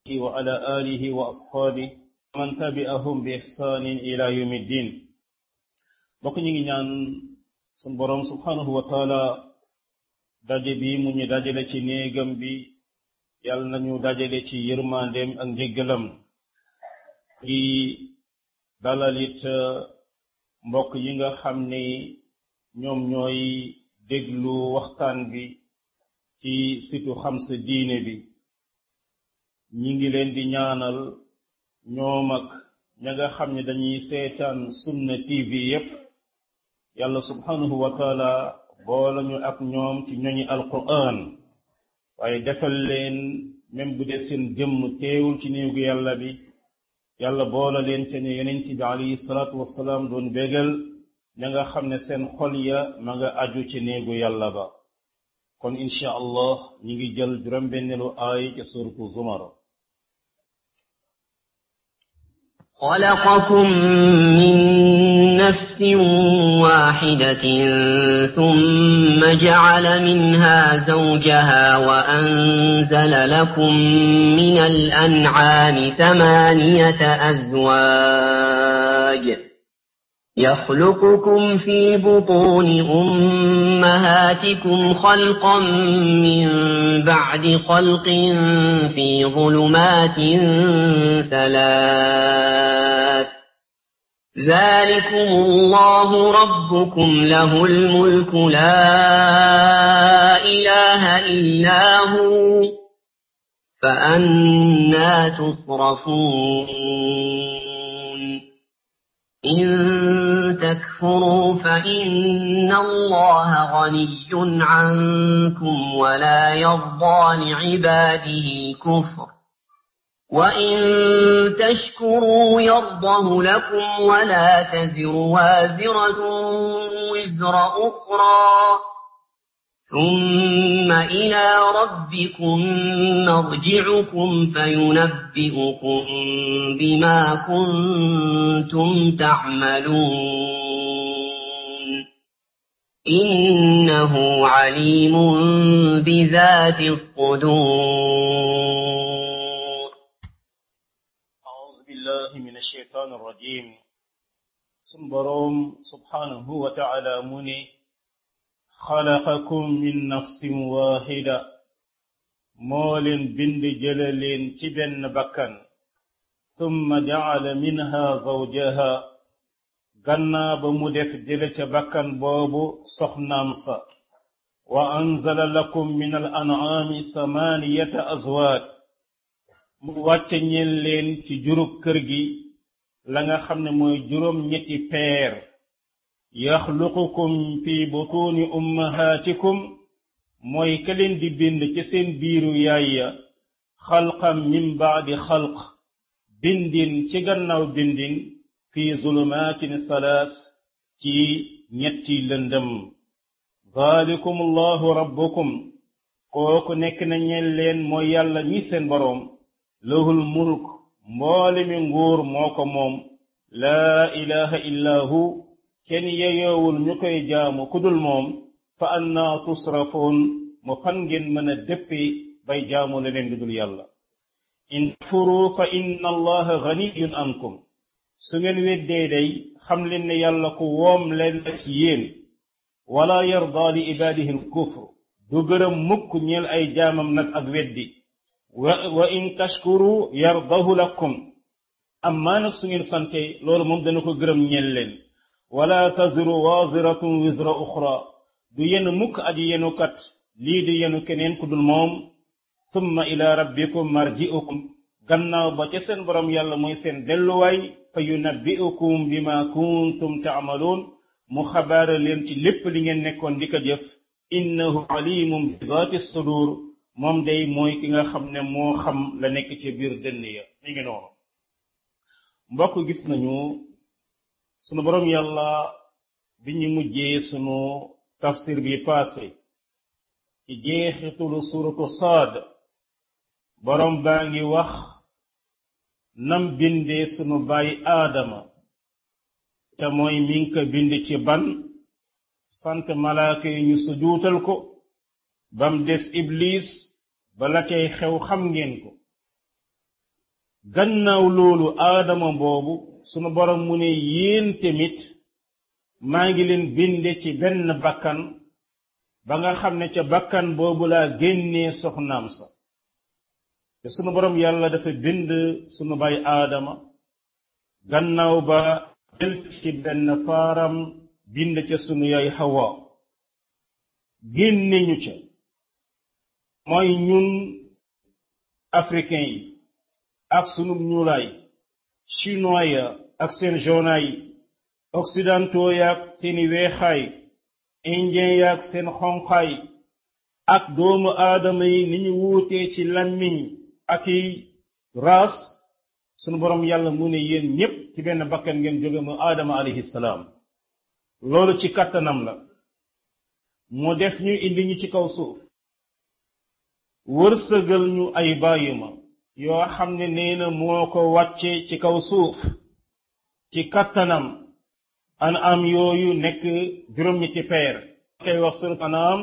وعلى آله وأصحابه ومن تبعهم بإحسان إلى يوم الدين bokk ñu ngi ñaan sun boroom subhanahu wa taala daje bi mu ñu dajale ci néegam bi yàlla nañu dajale ci yërmandeem ak njéggalam di dalal it mbokk yi nga xam ni ñoom ñooy déglu waxtaan bi ci situ xam sa diine bi ñi ngi leen di ñaanal ñoom ak ña nga xam ne dañuy seetaan sunna tv yépp yàlla subhanahu wa taala boole ñu ak ñoom ci ñoñi alquran waaye defal leen même bu dee seen jëmm teewul ci néegu yàlla bi yàlla boole leen te ne yonent bi alayhi salaatu wasalaam doon bégal ña nga xam ne seen xol ya ma nga aju ci néegu yàlla ba kon insha allah ñi ngi jël juróom-benneelu aay ci suratu zumar خلقكم من نفس واحدة ثم جعل منها زوجها وأنزل لكم من الأنعام ثمانية أزواج يخلقكم في بطون أمهاتكم خلقا من بعد خلق في ظلمات ثلاث ذلكم الله ربكم له الملك لا إله إلا هو فأنا تصرفون إن تكفروا فإن الله غني عنكم ولا يرضى لعباده الكفر وإن تشكروا يرضه لكم ولا تزر وازرة وزر أخرى ثم إلى ربكم مرجعكم فينبئكم بما كنتم تعملون إنه عليم بذات الصدور أعوذ بالله من الشيطان الرجيم سنبروم سبحانه وتعالى مني xalaqakum min nafsin waahida moo leen bind jële leen ci benn bakkan thumma jacala minha zawjaha gannaa ba mu def jële ca bakkan boobu soxnaam sa wa anzala lakum min al an'aami samaaniyata azwaaj mu wàcce ñeen leen ci jurub kër gi la nga xam ne mooy juróom ñetti peer yaxluqukum fi butuuni ummahaatikum mooy ka leen di bind ci seen biiru yaay ya xalqan min baadi xalq bindin ci gannaaw bindin fi zulumaatin salaas ci ñetti lëndëm daalikum allahu rabbukum kooku nekk na ñeen leen mooy yàlla ñi seen boroom lahul mulk mboole mi nguur moo ko moom laa ilaha illa hu kenn yeyoowul ñu koy jaamu kudul moom fa anna tusrafoon mu fan ngeen mën a déppi bay jaamu leneen lu dul yàlla in takfuru fa inna allaha ganiyun ankum su ngeen weddee day xam leen ne yàlla ku woom leen la ci yéen wala yarda li ibaadihi alkufr du gërëm mukk ñeel ay jaamam nag ak weddi wa wa in tashkuru yardahu lakum ammaa nag su ngeen sante loolu moom dana ko gërëm ñeel leen wala taziru waziratun wizra uxra du yenu mukk aji yenukat lii di yenu keneen ku dul moom summa ila rabbikum marji'ukum gannaaw ba ca seen borom yàlla mooy seen delluwaay fa yunabbi'ukum bima kuntum ta'maluun mu xabaara leen ci lépp li ngeen nekkoon di ko jëf innahu alimun bi zaati sudur moom day mooy ki nga xam ne moo xam la nekk ci biir dënn ya mi ngi noonu mbokk gis nañu sunu boroom yàlla bi ñu mujjee sunu tafsir bi passé ci jeexitulu suratu saad boroom baa ngi wax nam bindee sunu baay aadama te mooy mi ngi ko bind ci ban sant malaaka yi ñu sujuutal ko bam des iblis bala cay xew xam ngeen ko gannaaw loolu aadama boobu sunu borom mu ne yéen tamit maa ngi leen binde ci benn bakkan ba nga xam ne ca bakkan boobu laa génnee soxnaam sa te sunu borom yàlla dafa bind sunu bay aadama gannaaw ba jël ci benn faaram bind ca sunu yaay Hawa génne ñu ca mooy ñun africain yi ak sunu ñuulaay chinois ya ak seen jaunaay occidentaux ya ak seeni weexaay indien ya ak seen xonqaay ak doomu aadama yi ni ñu wuutee ci làmmiñ ak i raas sunu borom yàlla mu ne yéen ñépp ci benn bakkan ngeen jóge mu aadama alayhi salaam loolu ci kattanam la mu def ñu indi ñu ci kaw suuf wërsëgal ñu ay bàyyima yoo xam ne nee na moo ko wàcce ci kaw suuf ci kattanam an am yooyu nekk juróom-ñetti peer koy wax surat anam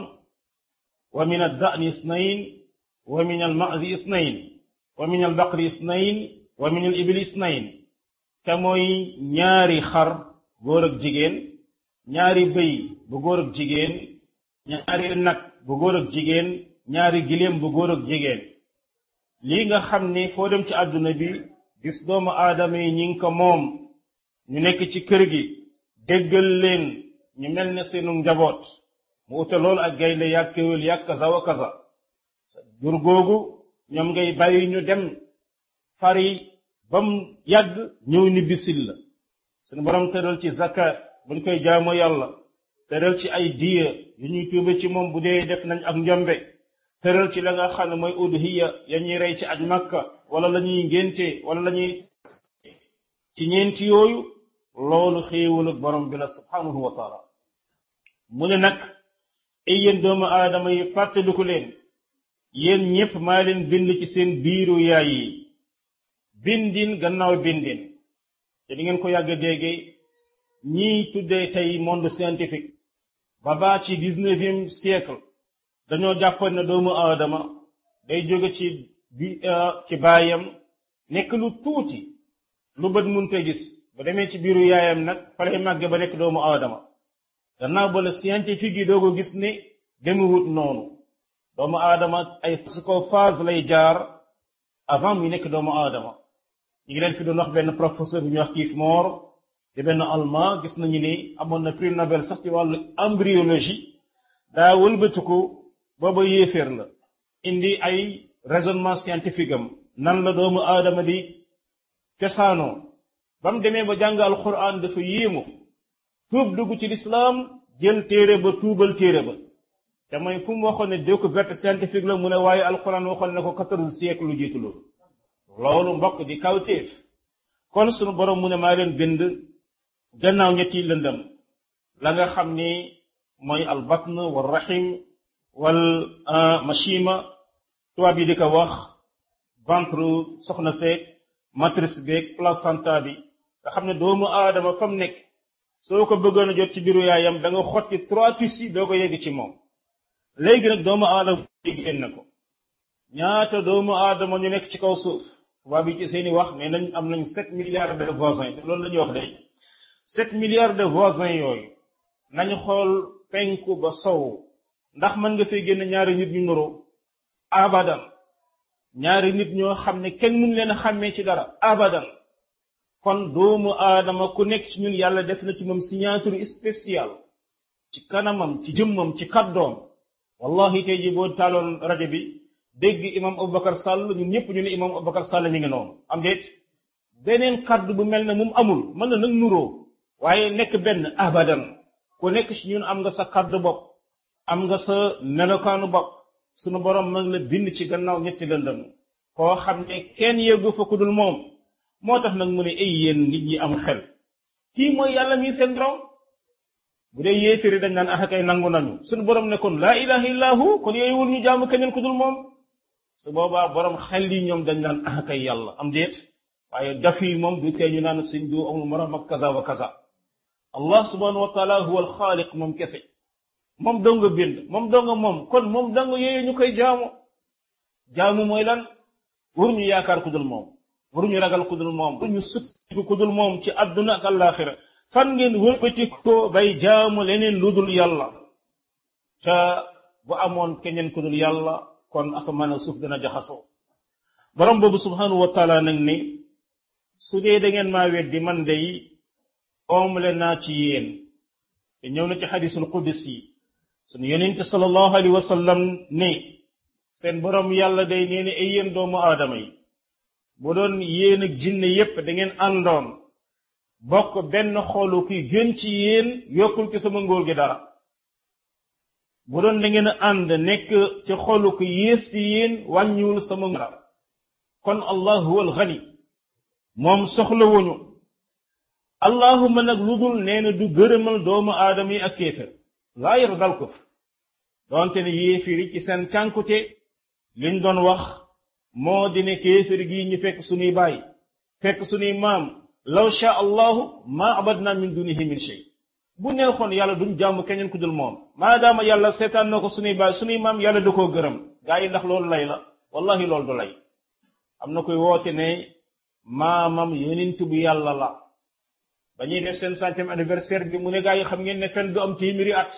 wa min ad-da'ni isnayn wa min al-ma'zi isnayn wa min al-baqri isnayn wa min al-ibli isnayn te mooy ñaari xar góor ak jigéen ñaari bëy bu góor ak jigéen ñaari nag bu góor ak jigéen ñaari giléem bu góor ak jigéen lii nga xam ni foo dem ci àdduna bi gis doomu aadama yi ñi ngi ko moom ñu nekk ci kër gi déggal leen ñu mel ne seenu njaboot mu ute loolu ak gaynde yàgg kéwél yàgg kaza wa kaza jur googu ñoom ngay bàyyi ñu dem fari bam yàgg ñëw ni bisil la suñu borom tëral ci zakat buñ koy jaamoo yàlla tëral ci ay diya yu ñuy tuube ci moom bu dee def nañ ak njombe tëral ci la nga xam ne mooy udhiya ya ñuy rey ci aj makka wala la ñuy ngénte wala la ñuy ci ñeenti yooyu loolu xéewalu borom bi la subhanahu wa taala mu ne nag ay yéen doomu aadama yi fàttaliku leen yéen ñépp maa leen bind ci seen biiru yaay yi bindin gannaaw bindin te di ngeen ko yàgg déggee ñiy tuddee tey monde scientifique ba baa ci dix-neuvième siècle dañoo jàppoon ne doomu aadama day jóge ci bi ci baayam nekk lu tuuti lu bët munte gis ba demee ci biiru yaayam nag fa lay màgge ba nekk doomu aadama gannaaw ba la scientifique yi doo ko gis ne demewut noonu doomu aadama ay phase lay jaar avant muy nekk doomu aadama ñu ngi leen fi doon wax benn professeur bu ñuy wax Keith Moore di benn allemand gis nañu ni amoon na prix Nobel sax ci wàllu embryologie daa wëlbatiku booba yéeféer la indi ay raisonnement scientifique am nan la doomu aadama di cosaanoo ba mu demee ba jàng alquran dafa yéemu tuub dugg ci lislaam jël téere ba tuubal téere ba te mooy fu mu waxoon ne découverte scientifique la mu ne waaye alquran waxoon ne ko quatorze siècle lu jiitu loolu loolu mbokk di kawtéef kon sunu borom mu ne maa leen bind gannaaw ñetti lëndëm la nga xam ni mooy al batn wal rahim wal machima tubaab yi di ko wax ventre soxna seeg matrice beeg placenta bi nga xam ne doomu aadama fa mu nekk soo ko bëggoon a jot ci biiru yaayam da nga xotti trois tissus doo ko yegg ci moom léegi nag doomu aadama génn ko ñaata doomu aadama ñu nekk ci kaw suuf tubaab yi ci seeni wax mais nañ am nañ sept milliards de voisins loolu la ñuy wax day sept milliards de voisins yooyu nañu xool penku ba sow ndax mën nga fay génn ñaari nit ñu nuroo abadan ñaari nit ñoo xam ne kenn mun leen a xàmmee ci dara abadan kon doomu aadama ku nekk ci ñun yàlla def na ci moom signature spéciale ci kanamam ci jëmmam ci kaddoom wallahi tey ji boo taaloon rajo bi dégg imam Aboubacar Sall ñun ñëpp ñu ne imam Aboubacar Sall mi ngi noonu am déet beneen kaddu bu mel ne moom amul mën na nag nuroo waaye nekk benn abadan ku nekk ci ñun am nga sa kaddu bopp am nga sa melokaanu bopp sunu borom mag la bind ci gannaaw ñetti lëndëm koo xam ne kenn yeggu fa ku dul moom moo tax nag mu ne ay yéen nit ñi am xel kii mooy yàlla mi seen borom bu dee yéeféri dañ naan axa kay nangu nañu sunu borom ne kon laa ilaha illa hu kon yooyu wul ñu jaamu keneen ku dul moom su boobaa borom xel yi ñoom dañ naan axa kay yàlla am déet waaye daf yi moom du tee ñu naan suñ du amul morom ak kaza wa kaza allah subhanahu wa taala huwa alxaaliq moom kese moom dong nga bind moom dong moom kon moom dong yooyu ñu koy jaamu jaamu mooy lan wur ñu yaakaar ku dul moom waruñu ragal ku dul moom waruñu sukkandiku ku dul moom ci àdduna ak àllaaxira fan ngeen wëlbati ko bay jaamu leneen lu dul yàlla te bu amoon keneen ku dul yàlla kon asamaan ak suuf dana jaxasoo borom boobu subhanahu wa taala nag ni su dee da ngeen maa weddi man day oomle naa ci yéen te ñëw na ci xadisul qudus yi sunu yonente sallallahu alayhi wa sallam ne seen borom yàlla day nee ne ay yéen doomu aadama yi bu doon yéen ak jinne yépp da ngeen àndoon bokk benn xoolu ki gën ci yéen yokkul ci sama ngóor gi dara bu doon da ngeen ànd nekk ci xolu ko yées ci yéen wàññiwul sama dara kon allah huwa alxani moom soxlawuñu allahuma nag lu dul nee na du gërëmal doomu aadama yi ak kéefër laa yardal ko doonte ne yéefiri ci seen cànkute liñ doon wax moo di ne kéefër gii ñu fekk suñuy baay fekk suñuy maam law sha allahu ma abadna min dunihi min shay bu neexoon yàlla duñ jàmm keneen ku dul moom maadaama yàlla seetaan na ko suñuy baay suñuy maam yàlla da koo gërëm gaa yi ndax loolu lay la wallahi loolu du lay am na koy woote ne maamam yonent bu yàlla la ba ñuy def seen centième anniversaire bi mu ne gaa yi xam ngeen ne fen du am téeméeri at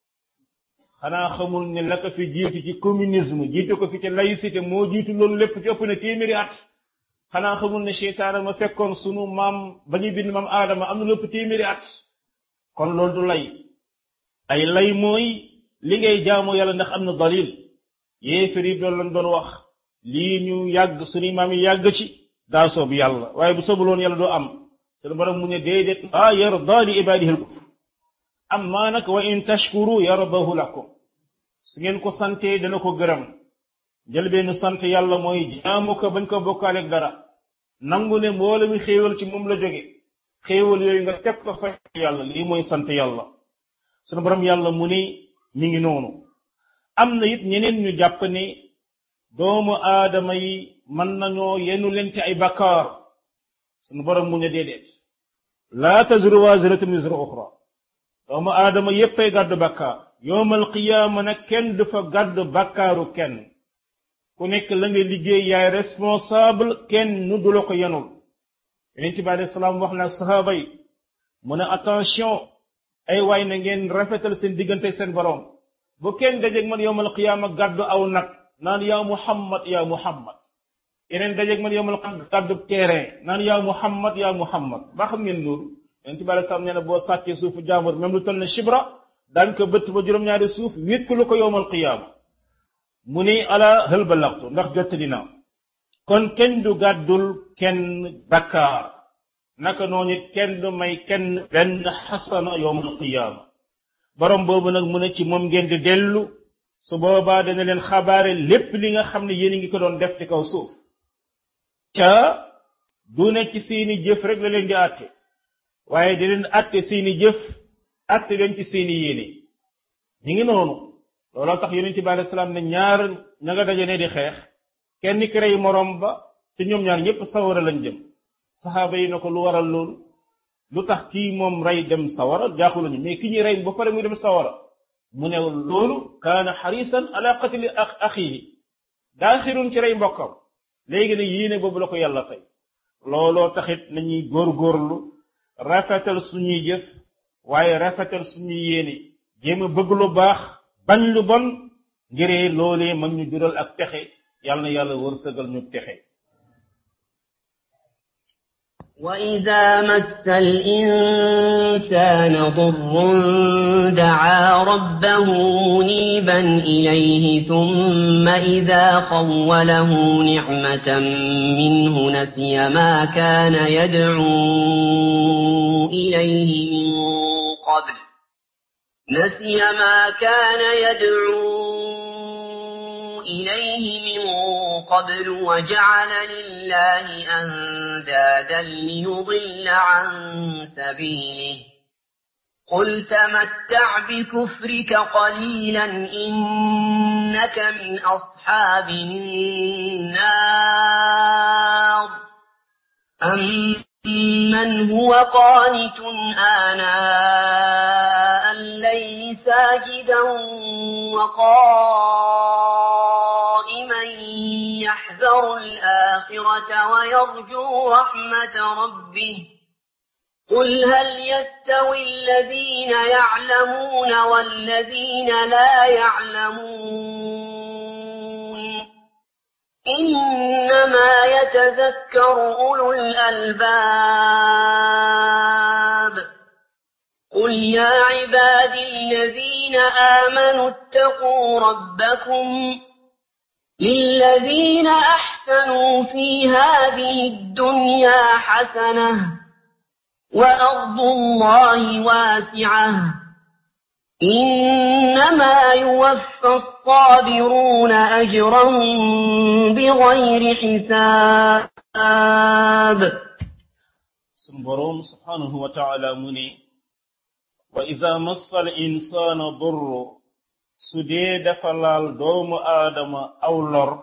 xanaa xamul ne la ko fi jiitu ci communisme jiitu ko fi ci laïcité moo jiitu loolu lépp ci ëpp na téeméeri at xanaa xamul ne seytaane ma fekkoon sunu maam ba ñuy bind maam aadama am na lépp téeméeri at kon loolu du lay ay lay mooy li ngay jaamu yàlla ndax am na dalil yéefar yi doon lañ doon wax lii ñu yàgg suñu maam yi yàgg ci daa soob yàlla waaye bu soobuloon yàlla doo am sunu borom mu ne déedéet ah yarda li ibadihi al-kufr amma nag wa in tashkuru yardahu lakum su ngeen ko santee dana ko gërëm njëlbeenu sant yàlla mooy jaamu ko bañ ko bokkaaleeg dara nangu ne mboole mi xéewal ci moom la jóge xéewal yooyu nga teg ko fa yàlla lii mooy sant yàlla sunu borom yàlla mu ni mi ngi noonu am na it ñeneen ñu jàpp ne doomu aadama yi mën nañoo yenu leen ci ay bakkaar sunu borom mu ne déedéet laa tazru waziratun wizra uxra doomu aadama yéppay gàddu bakkaar yowmal qiyaama nag kenn du fa gàddu bakkaaru kenn ku nekk la nga liggéey yaay responsable kenn nu du la ko yenul yonent bi alayhi salaam wax na ak sahaaba yi mu ne attention ay waay na ngeen rafetal seen diggante seen borom bu kenn dajeeg man yowmal qiyaama gàddu aw nag naan yaa muhammad yaa muhammad yeneen dajeeg man yowmal gàddu terrain naan yaa muhammad yaa muhammad ba xam ngeen loolu yonent bi alayhi salaam nee na boo sàccee suufu jaambur même lu toll ne shibra daañ ko bëtt ba juróom-ñaari suuf wékkalu ko yowmal qiyaama mu ni ala hël ba laxtu ndax jottali naa kon kenn du gàddul kenn bakkaar naka noonu it kenn du may kenn benn xasana yowmal qiyaama borom boobu nag mu ne ci moom ngeen di dellu su boobaa dana leen xabaare lépp li nga xam ne yéen a ngi ko doon def ci kaw suuf ca du ne ci seeni jëf rek la leen di àtte waaye di leen àtte seeni jëf àtte leen ci seeni yéene ñi ngi noonu looloo tax yonent bi alayhi salaam ne ñaar ña nga daje ne di xeex kenn ki rey morom ba te ñoom ñaar ñëpp sawara lañ jëm saxaaba yi na ko lu waral loolu lu tax kii moom rey dem sawara jaaxu lañu mais ki ñuy rey ba pare muy dem sawara mu ne loolu kaana xarisan ala qatli axihi daa xirun ci rey mbokkam léegi ne yéene boobu la ko yàlla tey looloo taxit nañuy góorgóorlu rafetal suñuy jëf waaye rafetal suñuy yéene jéem a bëgg lu baax bañ lu bon ngiree loolee mag ñu jural ak texe yàlla na yàlla wërsëgal ñu texe وإذا مس الإنسان ضر دعا ربه منيبا إليه ثم إذا خوله نعمة منه نسي ما كان يدعو إليه من قبل نسي ما كان يدعو إليه من قبل وجعل لله أندادا ليضل عن سبيله قل تمتع بكفرك قليلا إنك من أصحاب النار أمن هو قانت آناء الليل ساجدا وقائما يحذر الآخرة ويرجو رحمة ربه قل هل يستوي الذين يعلمون والذين لا يعلمون إنما يتذكر أولو الألباب قل يا عبادي الذين آمنوا اتقوا ربكم للذين أحسنوا في هذه الدنيا حسنة وأرض الله واسعة إنما يوفى الصابرون أجرهم بغير حساب سنبروم سبحانه وتعالى مني وإذا مس الإنسان ضر سديد فلال دوم آدم أو لر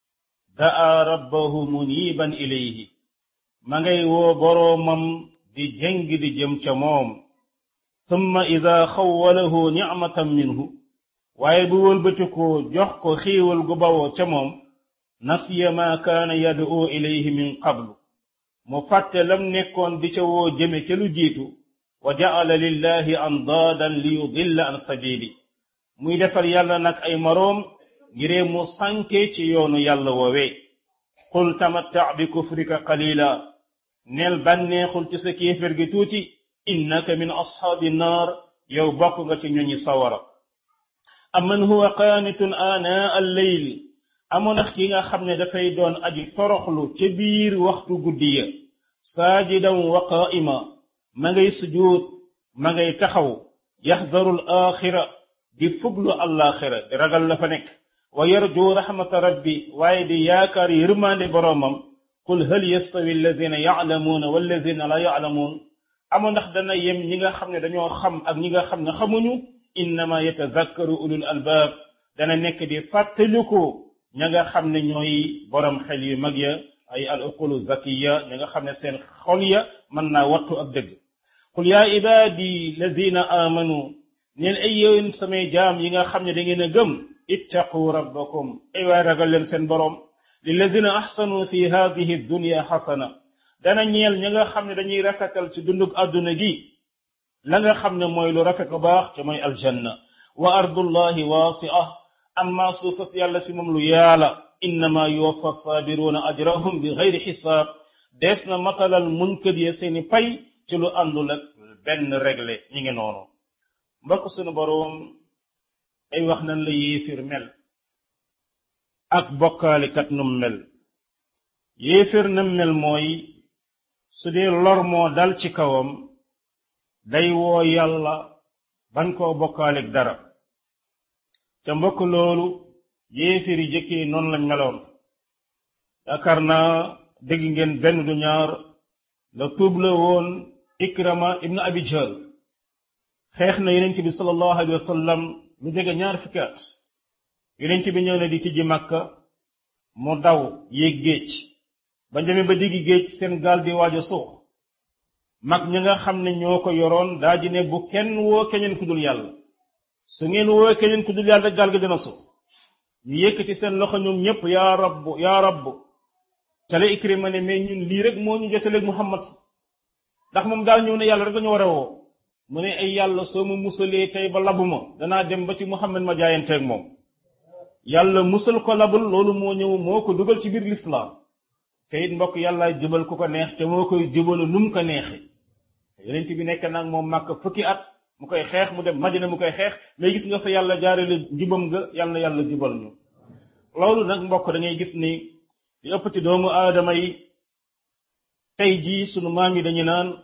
دعا ربه منيبا إليه مغي wo boromam di jengi di jëm ca moom thumma ida xawwalahu nicmatan minhu waaye bu wëlbatikoo jox ko xiiwal gu bawoo ca moom nasiya ma kaana yad'u ilayhi min qablu mu fàtte lam nekkoon di ca woo jëme ca lu jiitu wa ja'ala lillahi andaadan li yudilla an sabili muy defal yàlla nag ay maroom ngiree mu sànke ci yoonu yàlla woowee qul tamatta bi kufrika qalila neel bànneexul ci sa kéefér gi tuuti innaka min ashaabi naar yow bokk nga ci ñoñi sawara amman huwa qaanitun aanaa alleyl amoon nax ki nga xam ne dafay doon aji toroxlu ca biir waxtu guddi ya saajidan wa qaa'ima ma ngay sujuud ma ngay taxaw yaxdaru al axira di fuglu allaaxira di ragal la fa nekk wa yarju raxmata rabbi waaye di yaakaar yërmaande boroomam qul hal yastawi alladina yaclamuuna walladina la yaclamuun amu ndax dana yem ñi nga xam ne dañoo xam ak ñi nga xam ne xamuñu innama yatazakkaru ulul albaab dana nekk di fàttaliku ña nga xam ne ñooy borom xel yu mag ya ay al uqulu zakiya ña nga xam ne seen xol ya mën naa wattu ak dëgg qul yaa ibaadi lazina amanu neen ay yéen samay jaam yi nga xam ne da ngeen a gëm ittaqu rabbakum ay waay ragal leen seen borom lillazina ahsanu fi hadihi dunya xasana dana ñeel ña nga xam ne dañuy rafetal ci dundug àdduna gi la nga xam ne mooy lu rafet lu baax te mooy aljanna wa ardullahi waasi'a amma suufas yàlla si moom lu yaala innama yuwaffa saabiruna ajrahum bi gayri xisaab dees na matalal munkët ya seeni pay ci lu àndul ak benn réglé ñi ngi noonu mbokk sunu boroom ay wax nan la yéefir mel ak bokkaalikat num mel yéefir nam mel mooy su dee lor moo dal ci kawam day woo yàlla ban koo bokkaalik dara te mbokk loolu yéefir yi jëkkee noonu lañ meloon yaakaar naa dégg ngeen benn du ñaar la tuub la woon ikrama ibn abi jahl xeex na yonent bi sallallahu alayhi wa sallam lu jege ñaar fukki at yonent bi ñëw na di tijji màkka mu daw yéeg géej ba demee ba diggi géej seen gaal di waaj a suux mag ñi nga xam ne ñoo ko yoroon daa ji ne bu kenn woo keneen ku dul yàlla su ngeen woo keneen ku dul yàlla gaal gi dina suux ñu yëkkati seen loxo ñoom ñëpp yaa rabb yaa rabb ca la Ikrima ne mais ñun lii rek moo ñu jotaleeg Muhammad ndax moom daal ñëw ne yàlla rek la ñu war a woo mu ne ay yàlla soo ma musalee tey ba labu ma danaa dem ba ci Muhammad ma jaayanteeg moom yàlla musal ko labul loolu moo ñëw moo ko dugal ci biir lislaam te it mbokk yàlla jubal ku ko neex te moo koy jubalu nu mu ko neexe yonent bi nekk nag moom màkk fukki at mu koy xeex mu dem madina mu koy xeex mais gis nga fa yàlla jaarale jubam nga yàlla na yàlla jubal ñu loolu nag mbokk da ngay gis ni li ëpp ci doomu aadama yi tey jii sunu maam yi dañu naan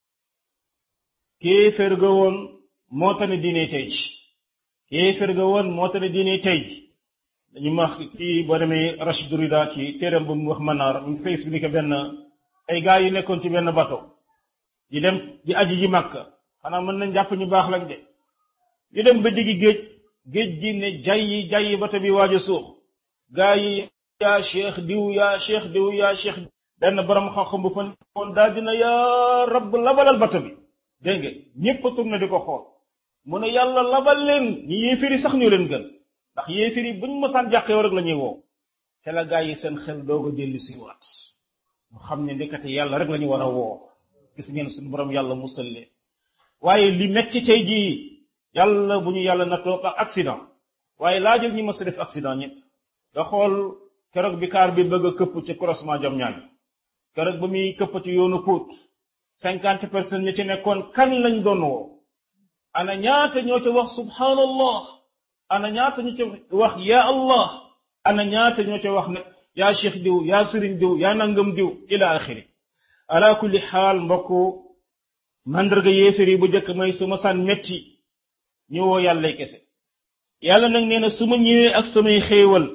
kéeféer ga woon moo tane diine tey ji kéeféer ga woon moo tane diine tey ji dañu wax kii boo demee Rachid Rida ci téeram bu mu wax manaar mu ngi fay expliqué benn ay gars yu nekkoon ci benn bato di dem di aji ji màkk xanaa mën nañ jàpp ñu baax lañ de ñu dem ba diggi géej géej gi ne jayyi jayyi bato bi waaj a suux gars yi yaa cheikh diw yaa cheikh diw yaa cheikh benn borom xam-xam bu fa nekkoon daal dina yaa rabb labalal bato bi dégg nga ñëpp a tourné di ko xool mu ne yàlla labal leen ñi yéefiri sax ñu leen gën ndax yéefiri buñ mësaan jàqee rek la ñuy woo te la gaa yi seen xel doog a dellu si waat mu xam ne ndekete yàlla rek la ñu war a woo gis ngeen suñu borom yàlla musal leen waaye li metti tey jii yàlla bu ñu yàlla nattoo ak accident waaye laajul ñi mës a def accident ñëpp nga xool keroog bi kaar bi bëgg a këpp ci croisement jom ñaan keroog ba muy këpp ci yoonu Pout cinquante personnes ñi ci nekkoon kan lañ doon woo ana ñaata ñoo ca wax subhanallah ana ñaata ñoo ca wax ya allah ana ñaata ñoo ca wax nag yaa cheikh diw yaa sëriñ diw yaa nangam diw ila axiri ala kulli xaal mbokku mandarga yéefér yi bu njëkk may su ma saan metti ñu woo yàlla kese yàlla nag nee na su ma ñëwee ak samay xéewal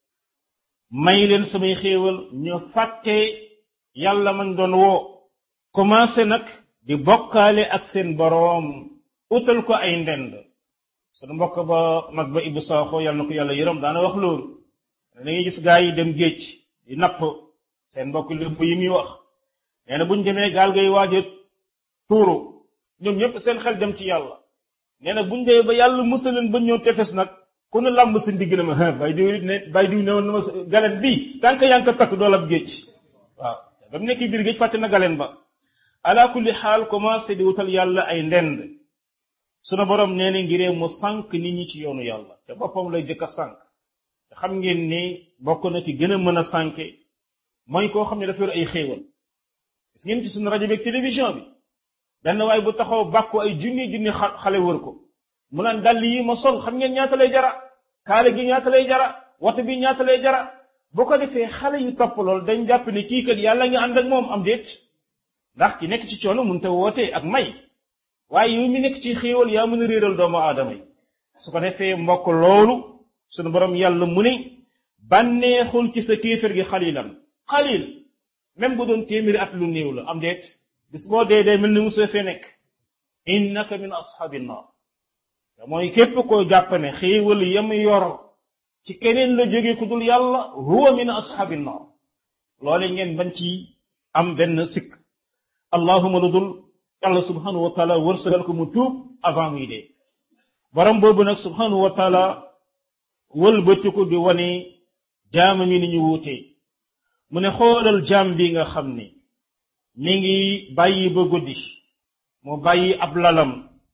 may leen samay xéewal ñu fàtte yàlla man doon woo commencé nag di bokkaale ak seen boroom utal ko ay ndend sunu mbokk ba mag ba Ibou Sakho yàlla na ko yàlla yërëm daana wax loolu da ngay gis gaa yi dem géej di napp seen mbokk lépp yi muy wax nee na bu ñu demee gaal gay waaje tuuru ñoom ñëpp seen xel dem ci yàlla nee na buñ dee ba yàlla musaleen ba ñëw tefes nag ku ne làmb sa ndigg na ma bay diw ne bay diw ne woon na ma galen bii tant que yaa ngi ko takk dool ab géej waaw ba mu nekk biir géej fàtte na galen ba ala kulli xaal commencé di wutal yàlla ay ndend sunu borom nee na ngiree mu sànq nit ñi ci yoonu yàlla te boppam lay jëkk a sànq te xam ngeen ni bokk na ci gën a mën a sànke mooy koo xam ne dafa yor ay xéewal gis ngeen ci suñu rajo beeg télévision bi benn waay bu taxaw bàkku ay junni junni xale wër ko mu naan dàll yi ma sol xam ngeen ñaata lay jara kaale gi ñaata lay jara woto bi ñaata lay jara bu ko defee xale yu topp lool dañ jàpp ne kii kat yàlla nga ànd ak moom am déet ndax ki nekk ci coono mun te wootee ak may waaye yow mi nekk ci xéewal yaa mën a réeral doomu aadama yi su ko defee mbokk loolu sunu borom yàlla mu ne bànneexul ci sa kéefër gi xalilan xalil même bu doon téeméeri at lu néew la am déet bis boo dee dee mel ni musa fee nekk innaka min ashabi nnar te mooy képp koo jàpp ne xéewal yam yor ci keneen la jóge ku dul yàlla huwa min ashabi nnar loole ngeen bañ ci am benn sikk allahuma lu dul yàlla subhanahu wa taala wërsëgal ko mu tuub avant muy dee borom boobu nag subhanahu wa taala wëlbatiku di wane jaama mi ni ñu wuutee mu ne xoolal jaam bi nga xam ni mi ngi bàyyi ba guddi mu bàyyi ab lalam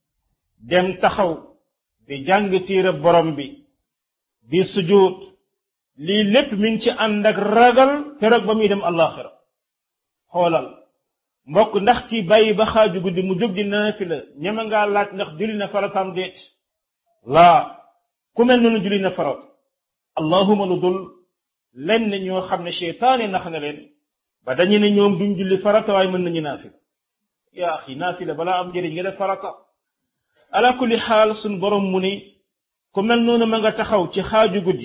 dem taxaw di jàng téere borom bi di sujud lii lépp mi ngi ci ànd ak ragal keroog ba muy dem àllaaxira xoolal mbokk ndax ki bàyyi ba xaaju guddi mu jóg di naafila ñeme ngaa laaj ndax julli na farataam déet laa ku mel noonu julli na farat allahuma lu dul lenn ñoo xam ne seytaane nax na leen ba dañu ne ñoom duñ julli farata waaye mën nañu naafila yaa axi naafila balaa am njëriñ nga def farata ala kulli xaal suñ borom mu ni ku mel noonu ma nga taxaw ci xaaju guddi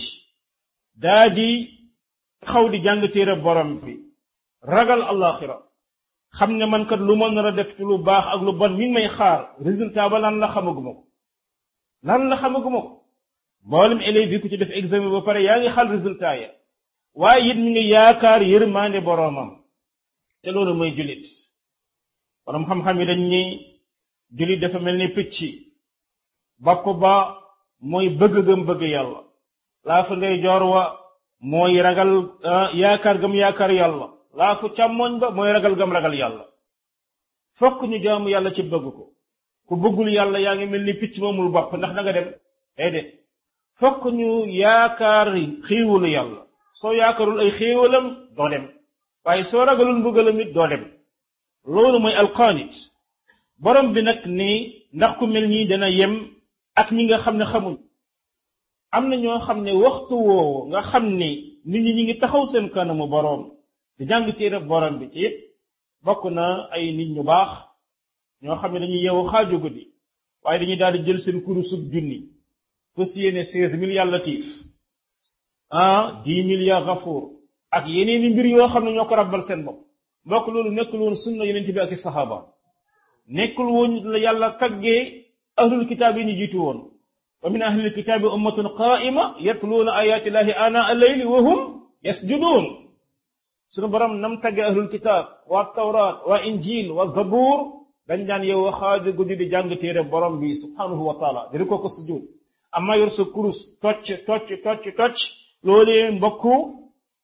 daa di taxaw di jàng téere borom bi ragal alaxira xam ne man kat lu ma nar a def ci lu baax ak lu bon mi ngi may xaar résultat ba lan la xamaguma ko lan la xamaguma ko mboolem élèves yi ku ci def examen ba pare yaa ngi xal résultat ya waaye it mi ngi yaakaar yërmaande boroomam te loolu mooy jullit borom xam-xam yi dañ ni jullit dafa mel ni picc bopp ba mooy bëgg gëm bëgg yàlla laa fa ngay joor wa mooy ragal yaakaar gëm yaakaar yàlla laa fu càmmoñ ba mooy ragal gëm ragal yàlla fokk ñu jaamu yàlla ci bëgg ko ku bëggul yàlla yaa ngi mel ni picc moomul bopp ndax da nga dem déedéet fokk ñu yaakaar xéewalu yàlla soo yaakaarul ay xéewalam doo dem waaye soo ragalul mbugalam it doo dem loolu mooy alqaanit borom bi nag ni ndax ku mel nii dana yem ak ñi nga xam ne xamuñ am na ñoo xam ne waxtu woowu nga xam ni nit ñi ñi ngi taxaw seen kanamu boroom di jàng téere borom bi ci it bokk na ay nit ñu baax ñoo xam ne dañuy yeewu xaaju guddi waaye dañuy daal di jël seen kurusub junni fas yéene seize mille yàlla tiif ah dix mille ya gafuur ak yeneen i mbir yoo xam ne ñoo ko rabbal seen bopp mbokk loolu nekkul woon sunna yonent bi ak i saxaaba nekkul woon la yàlla taggee ahlul kitaab yi ñu jiitu woon wa min ahlil kitaabi ummatun qaa'ima yatluuna ayaati llahi ana al-layli wa hum yasjuduun sunu borom nam taggee ahlul kitaab waa tawraat waa injil waa zabuur dañ daan yow xaaju guddi di jàng téere borom bi subhanahu wa taala di ko ko sujud amma yor sa kurus tocc tocc tocc tocc loolee mbokku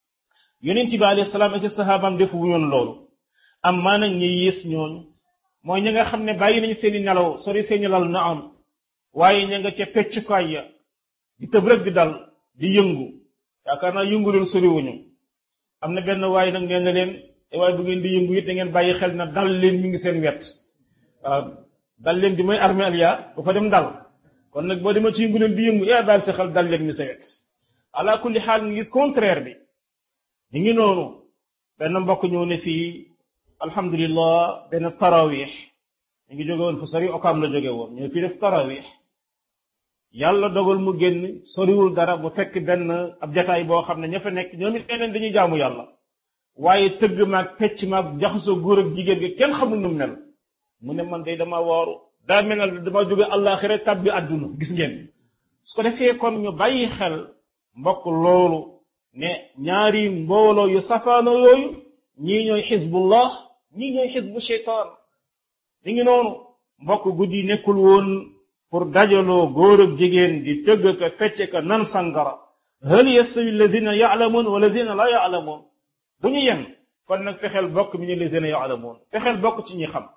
yonent bi alayhi salaam ak sahabaam defu wuñoon loolu am maa nag ñi yées ñooñu mooy ñi nga xam ne bàyyi nañ seeni nelaw sori seeni lal na am waaye ña nga ca peccukaay ya di tëb rek di dal di yëngu yaakaar naa yëngu leen soriwuñu am na benn waaye nag nee na leen waaye bu ngeen di yëngu it da ngeen bàyyi xel na dal leen mi ngi seen wet waaw dal leen di mooy armée aliya bu fa dem dal kon nag boo demee ci yëngu leen di yëngu yaa daal sa xel dal leen mi sa wet ala kulli xaal nga gis contraire bi ñu ngi noonu benn mbokk ñëw ne fii alhamdulillah benn tarawih ñu ngi jóge woon fu sori okaam la jóge woon ñëw fii def tarawih yàlla dogal mu génn soriwul dara bu fekk benn ab jataay boo xam ne ña fa nekk ñoom it neneen dañuy jaamu yàlla waaye tëgg maag pecc maag jaxasoo góor ak jigéen gi kenn xamul nu mel mu ne man day dama waaru daa mel ne dama jóge àllaaxira tàbbi àdduna gis ngeen su ko defee kon ñu bàyyi xel mbokk loolu ne ñaari mbooloo yu safaano yooyu ñii ñooy xisbullah ñii ñooy xisbu sheytaan li ngi noonu mbokk guddi nekkul woon pour dajaloo góor ak jigéen di tëgg ka fecc ka nan sangara hal yastawi allazina yaalamuun wa allazina la yaalamuun bu ñu yem kon nag fexeel bokk mi ñu allazina yaalamuun fexeel bokk ci ñi xam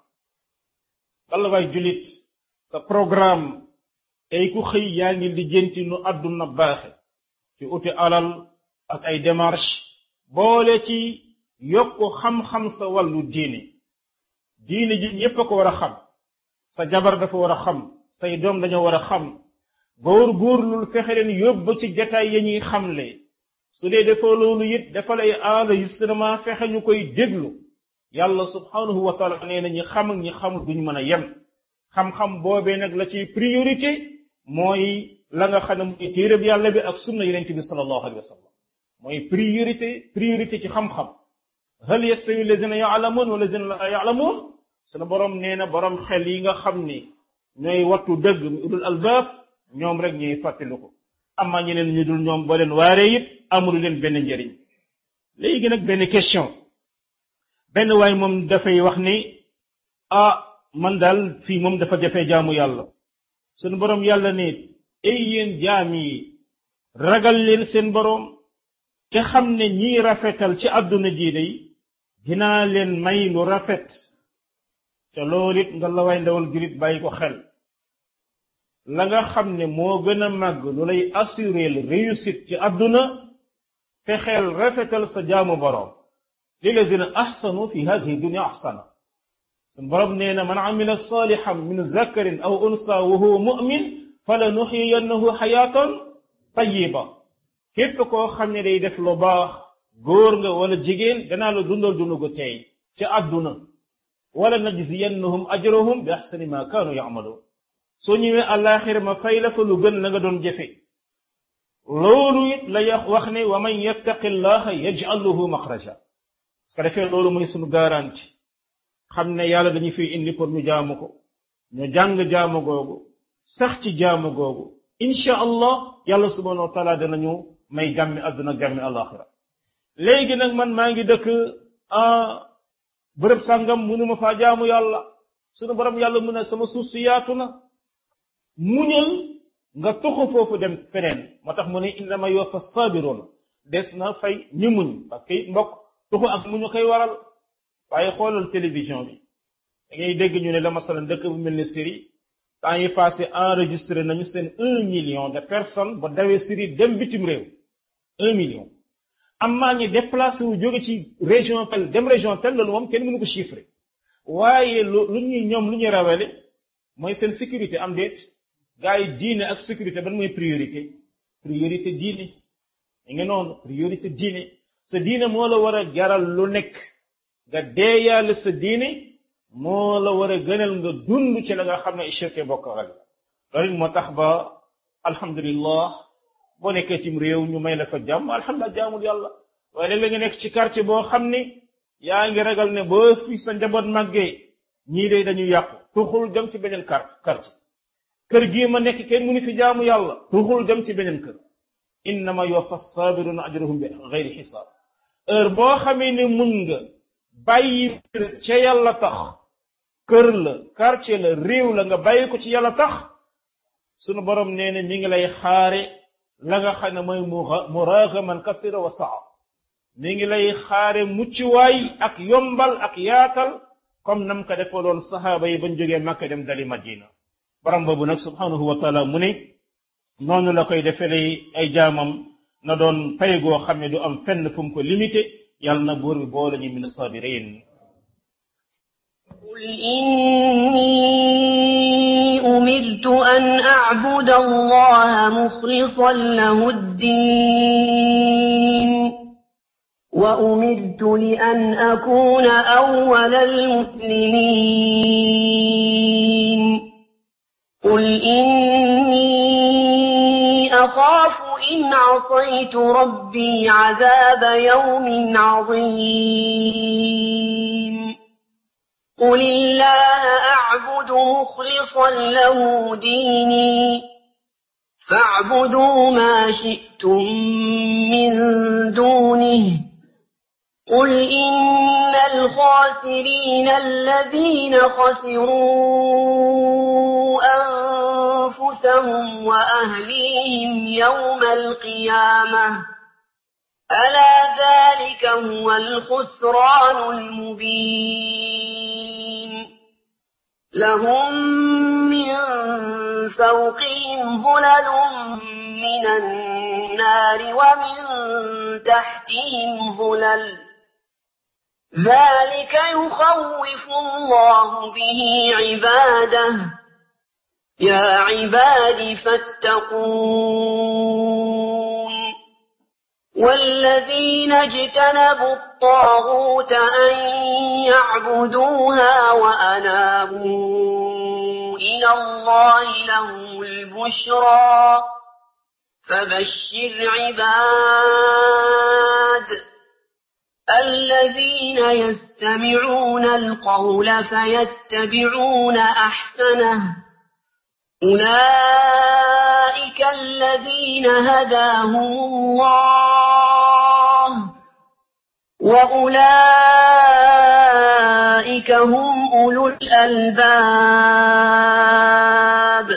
walla waay julit sa programme tey ku xëy yaa ngi lijjanti nu àdduna baaxe ci uti alal ak ay démarche boole ci yokk xam-xam sa wàllu diine diine ji ñépp a ko war a xam sa jabar dafa war a xam say doom dañoo war a xam góor góorlul fexe leen yóbbu ci jataay ya ñuy xamle su dee dafa loolu it dafa lay enregistrement fexe ñu koy déglu yàlla subhanahu wa taala nee na ñi xam ak ñi xamul duñ mën a yem xam-xam boobee nag la ciy priorité mooy la nga xam ne mooy téereb yàlla bi ak sunna yonent bi sallallahu alayhi wa sallam mooy priorité priorité ci xam-xam hal yastawi alladina yaalamuun wa alladina la yaalamuun sunu borom nee na borom xel yi nga xam ni ñooy wattu dëgg mu udul albaab ñoom rek ñuy fàttali ko amma ñeneen ñu dul ñoom boo leen waaree it amul leen benn njëriñ léegi nag benn question benn waay moom dafay wax ni ah man daal fii moom dafa jafe jaamu yàlla sunu borom yàlla ne ay yéen jaam yi ragal leen seen borom te xam ne ñiy rafetal ci àdduna jii day dinaa leen may lu rafet te loolu it nga la way ndawal julit bàyyi ko xel la nga xam ne moo gën a màgg lu lay assurer le réussite ci àdduna fexeel rafetal sa jaamu borom lilazina ahsanu fi hadihi dunya ahsana sun borom nee na man amila salihan min zakarin aw unsa wa huwa mu'min fala nuxiyannahu xayaatan tayiba képp koo xam ne day def lu baax góor nga wala jigéen danaa la dundal dund gu tey ci àdduna wala najziyannahum ajrahum bi ahsani ma kaanu yamaluun soo ñëwee àllaaxira ma fay la fa lu gën la nga doon jëfe loolu it la wax ne wa man yattaqi llaha yaj'al lahu maxraja su ko defee loolu mooy sunu garanti xam ne yàlla dañu fiy indi pour ñu jaamu ko ñu jàng jaamu googu sax ci jaamu googu incha allah yàlla subhanahu wa taala danañu may jàmmi àdduna jàmmi alaxira léegi nag man maa ngi dëkk bërëb sàngam munuma faa jaamu yàlla sunu borom yàlla mu ne sama suuf si yaatu na muñal nga toxu foofu dem feneen moo tax mu ne innama yuwaffa sabiroona des na fay ñu muñ parce que mbokk tuxu ak muñu koy waral waaye xoolal télévision bi da ngay dégg ñu ne la masalan dëkk bu mel ni Syrie temps yi passé enregistré nañu seen un million de personnes ba dawee Syrie dem bitim réew un million am maa ñi déplacé wu jóge ci région tel dem région tel loolu moom kenn mënu ko chiffré waaye lu lu ñuy ñoom lu ñuy rawale mooy seen sécurité am déet gars yi diine ak sécurité ban mooy priorité priorité diine da nga noonu priorité diine sa diine moo la war a jaral lu nekk nga deeyaale sa diine moo la war a gënal nga dund ci la nga xam ne shirke bokk ak loolu moo tax ba alhamdulillah boo nekkee cim réew ñu may la fa jàmm alhamdulilah jaamul yàlla waaye léeg-léeg nga nekk ci quartier boo xam ni yaa ngi ragal ne boo fi sa njaboot màggee ñii de dañu yàqu tuxul dem ci beneen kar quartier kër gii ma nekk kenn mënu fi jaamu yàlla tuxul dem ci beneen kër innama yuwaffa sabiruna ajrahum bi gayri xisaab heure boo xamee ne mun nga bàyyi ca yàlla tax kër la quartier la réew la nga bàyyi ko ci yàlla tax sunu borom nee na mi ngi lay xaare la nga xam ne mooy muragaman kasira wa saa mi ngi lay xaare muccuwaay ak yombal ak yaatal comme nam ko defaloon sahaaba yi bañ jógee Makka dem dali Madina borom boobu nag subhanahu wa taala mu ne noonu la koy defele ay jaamam na doon pay goo xam ne du am fenn fu mu ko limité yàlla na buur bi boole ñu min sabirin قل إني أمرت أن أعبد الله مخلصا له الدين وأمرت لأن أكون أول المسلمين قل إني أخاف إن عصيت ربي عذاب يوم عظيم قل الله أعبد مخلصا له ديني فاعبدوا ما شئتم من دونه قل إن الخاسرين الذين خسروا أنفسهم وأهليهم يوم القيامة ألا ذلك هو الخسران المبين لهم من فوقهم ظلل من النار ومن تحتهم ظلل ذلك يخوف الله به عباده يا عباد فاتقون والذين اجتنبوا الطاغوت أن يعبدوها وأنابوا إلى الله لهم البشرى فبشر عباد الذين يستمعون القول فيتبعون أحسنه أولئك الذين هداهم الله وأولئك هم أولو الألباب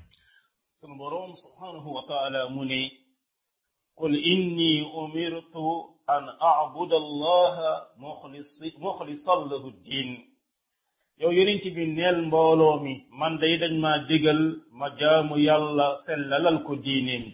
sunu boroom subhanahu wa taala mu ne qul inni umirtu an abuda allaha muxlisan lahu ddin yow yonent bi neel mbooloo mi man day dañ ma digal ma jaamu yàlla sellalal ko diineem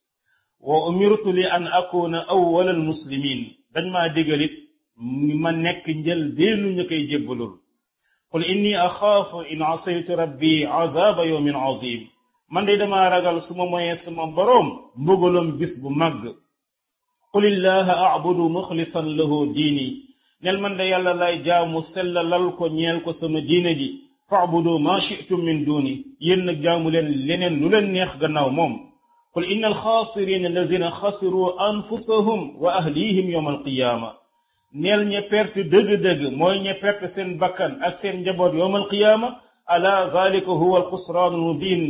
wa umirtu li an akuna awwal al muslimin dañ ma digalit ma nekk njël beenu ñu koy jébbalul qul inni axaafu in asaytu rabbi azaba yawmin azim man de dama ragal suma moyee suma boroom mbugalum bis bu màgg qul illaha abudu muxlisan lahu diini nel man de yàlla lay jaamu sellalal ko ñeel ko sama diine ji faabudu ma shi'tum min duni yéen nag jaamu leen leneen lu leen neex gannaaw moom qul inna alxaasirina alladina xasiru anfusahum wa ahlihim yawma alqiyaama neel ña perte dëgg-dëgg mooy ña perte seen bakkan ak seen njaboot yawma alqiyaama ala zalika huwa alxusraan almubin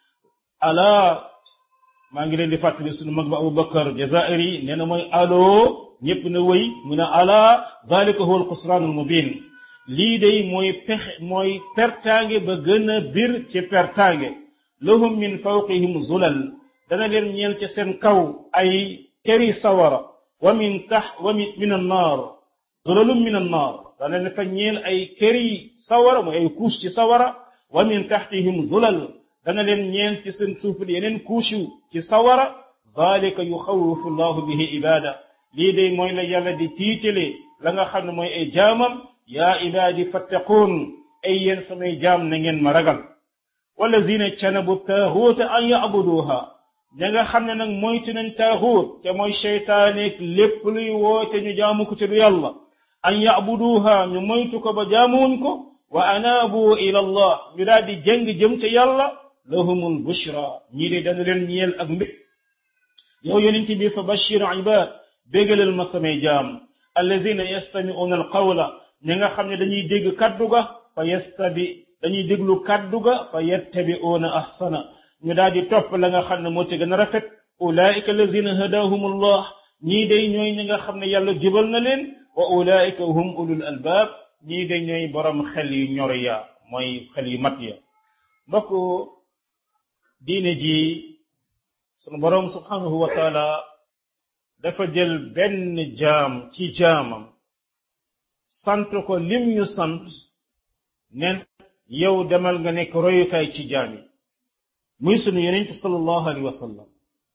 ala maa ngi leen di fàttali sunu mag ba Abubakar Jazairi nee na mooy allo ñëpp na wëy mu ne ala zalika huwa alxusraanul mubin lii day mooy pexe mooy pertaange ba gën a bir ci pertaange lahum min fawqihim zulal dana leen ñeel ci seen kaw ay keri sawara wa min tax wa min min annaar zulalum min annaar dana leen fa ñeel ay keri sawara mooy ay couche ci sawara wa min taxtihim zulal dana leen ñeel ci seen suuf yeneen couche ci sawara zalika yuxawifu llahu bihi ibada lii day mooy la yàlla di tiitale la nga xam ne mooy ay jaamam yaa ibaadi fattaquun ay yéen samay jaam na ngeen ma ragal wallazina canabu taaxuuta an yabuduha ña nga xam ne nag moytu nañ taaxuut te mooy cheytaaneeg lépp luy woote ñu jaamu ko ci du yàlla an yabuduha ñu moytu ko ba jaamuwuñ ko wa anaabu ila allah ñu daal di jëng jëm ca yàlla lahumul bushra ñii de dana leen ñeel ak mbég yow yonent bi fa bashir ibad bégalal ma samay jaam allazina yastami'una alqawla ñi nga xam ne dañuy dégg kaddu ga fa yastabi dañuy déglu kaddu ga fa yattabi'una ahsana ñu daal di topp la nga xam ne moo ci gën a rafet ulaika allazina hadahumullah ñii day ñooy ñi nga xam ne yàlla jubal na leen wa ulaika hum ulul albab ñii day ñooy borom xel yu ñor ya mooy xel yu mat ya mbokk diine ji sunu borom subhanahu wa taala dafa jël benn jaam ci jaamam sant ko lim ñu sant nen yow demal nga nekk royukaay ci jaam yi muy sunu yonent sallallahu alayhi wa sallam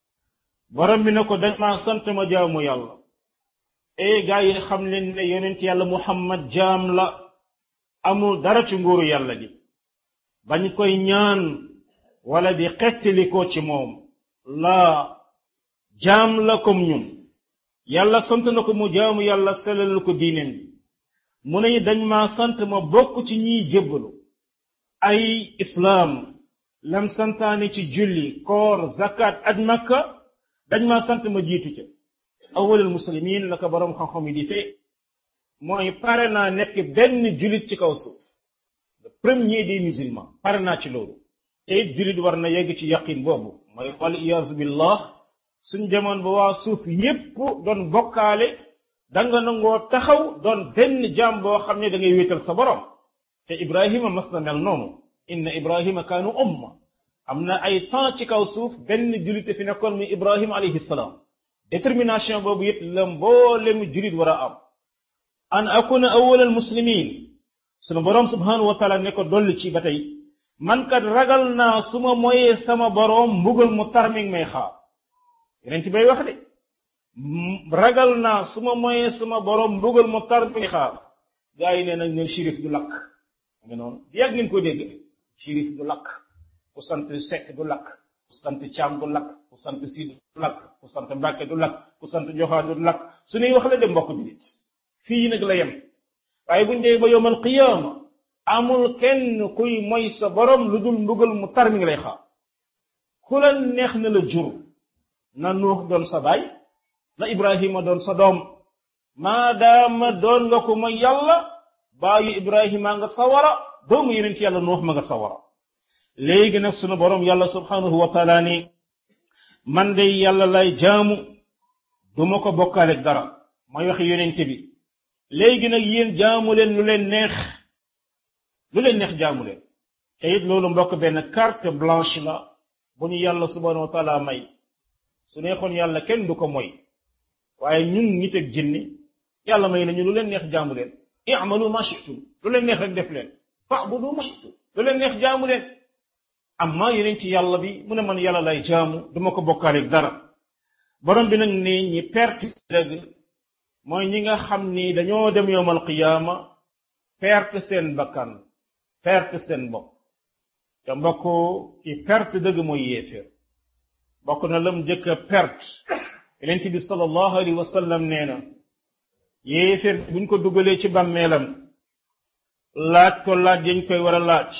borom bi ne ko dañ maa sant ma jaamu yàlla ee gaa yi xam leen ne yonent yàlla muhammad jaam la amul dara ci nguuru yàlla gi bañ koy ñaan wala di xettali ko ci moom laa jaam la comme ñun yàlla sant na ko mu jaamu yàlla selal ko diineem bi mu ne dañ maa sant ma bokk ci ñiy jébbalu ay islaam lam santaane ci julli koor zakat aj makka dañ maa sant ma jiitu ca awalul muslimin la ko boroom xam-xam yi di fee mooy pare naa nekk benn jullit ci kaw suuf le premier des musulmans pare naa ci loolu te it jullit war na yegg ci yaqin boobu mooy wal iyaazu billah suñ demoon ba waa suuf yépp doon bokkaale danga nangoo taxaw doon benn jaam boo xam ne da ngay wéetal sa borom te ibrahima mas na mel noonu inna ibrahima kaanu umma am na ay temps ci kaw suuf benn jullit fi nekkoon muy ibrahima alayhi salaam détermination boobu it la mboolem jullit war a am an akuna awwal al muslimin sunu borom subhanahu wa taala ne ko dolli ci ba tey man kat ragal naa su ma moyee sama borom mbugal mu tar mi ngi may xaar yeneen ci bay wax de ragal naa su ma moyee sama borom mbugal mu tar mi ngi xaar gaa yi nee nañ ne shérif du lakk nga noonu yàgg ngeen ko dégg shérif du lakk ku sant Seck du lakk ku sant Caam du lakk ku sant Sid du lakk ku sant Mbàkke du lakk ku sant Joxaan du lakk su ñuy wax la dem mbokk julit fii nag la yem waaye buñ dee ba yowmal qiyaama amul kenn kuy moy sa borom lu dul mbugal mu tar mi ngi lay xaar ku la neex na la jur na Nuux doon sa baay na Ibrahima doon sa doom maadaama doon nga ko mooy yàlla baayu Ibrahima nga sawara doomu yeneen ci yàlla Nuux ma nga sawara léegi nag sunu borom yàlla subhanahu wa taala ni man de yàlla lay jaamu duma ko bokkaale dara mooy waxi yonent bi léegi nag yéen jaamu leen lu leen neex lu leen neex jaamu leen te it loolu mbokk benn carte blanche la bu ñu yàlla subhanahu wa taala may su neexoon yàlla kenn du ko moy waaye ñun nit ak jinni yàlla may nañu lu leen neex jaamu leen i'malu ma shi'tum lu leen neex rek def leen fa'budu ma shi'tum lu leen neex jaamu leen amma yeneen ci yàlla bi mu ne man yàlla lay jaamu duma ko bokkaaleeg dara borom bi nag ne ñi perte dëgg mooy ñi nga xam ni dañoo dem yowmal qiyaama perte seen bakkan perte seen bopp te mbokk ki perte dëgg mooy yéeféer bokk na lam jëkk a perte yeneen bi sallallahu alayhi wa sallam nee na yéeféer buñ ko dugalee ci bàmmeelam laaj ko laaj yañ koy war a laaj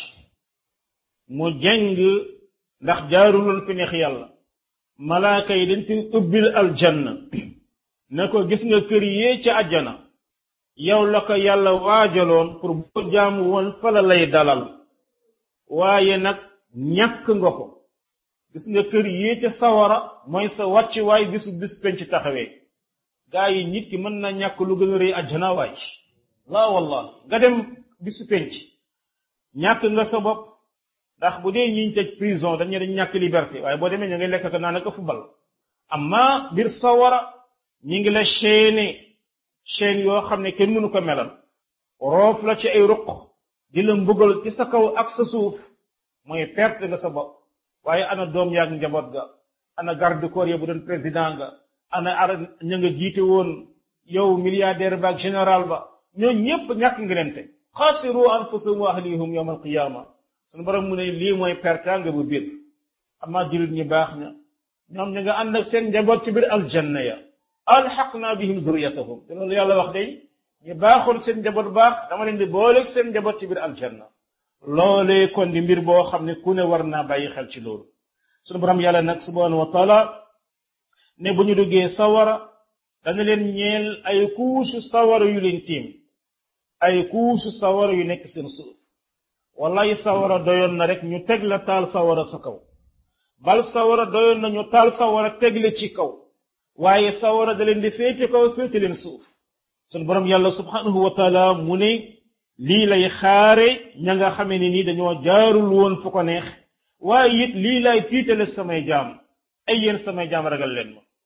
mu jeng ndax jaaruloon fi neex yàlla malaaka yi dañ koy ubbil aljanna ne ko gis nga kër yee ca àjjana yow la ko yàlla waajaloon pour boo jaamu woon fa la lay dalal waaye nag ñàkk nga ko gis nga kër yee ca sawara mooy sa wàcc waay bisu bis penc taxawee gaa yi nit ki mën na ñàkk lu gën a rëy àjjana waay laa wallah nga dem bisu penc ñàkk nga sa bopp ndax bu dee ñiñ tëj prison dañu dañ ñàkk liberté waaye boo demee ña ngay lekk ko naan ak fubal amma biir sawara ñi ngi la chaîné chaîne yoo xam ne kenn mënu ko melal roof la ci ay ruq di la mbugal ci sa kaw ak sa suuf mooy perte nga sa bopp waaye ana doom yaag njaboot ga ana garde corps ya bu doon président nga ana ara ña nga jiite woon yow milliardaire ba ak général ba ñoo ñépp ñàkk nga leen te xaasiru anfusahum wa ahlihum yawm alqiyama sunu borom mu ne lii mooy pertanga bu biir amaa jullit ñi baax na ñoom ñu nga ànd ak seen njaboot ci biir aljanna ya alxaqna bihim zuriyatahum te loolu yàlla wax day ñu baaxul seen njaboot baax dama leen di booleeg seen njaboot ci biir aljanna loolee kon di mbir boo xam ne ku ne war naa bàyyi xel ci loolu sunu borom yàlla nag subhanahu wa taala ne bu ñu duggee sawara dana leen ñeel ay kuusu sawara yu leen tiim ay kuusu sawara yu nekk seen suuf wallahi sawara doyoon na rek ñu teg la taal sawara sa kaw bal sawara doyoon na ñu taal sawara teg la ci kaw waaye sawara da leen di féete kaw féete leen suuf sunu borom yàlla subhanahu wa taala mu ne lii lay xaare ña nga xamee ne nii dañoo jaarul woon fu ko neex waaye it lii lay tiitale samay jaam ay yéen samay jaam ragal leen ma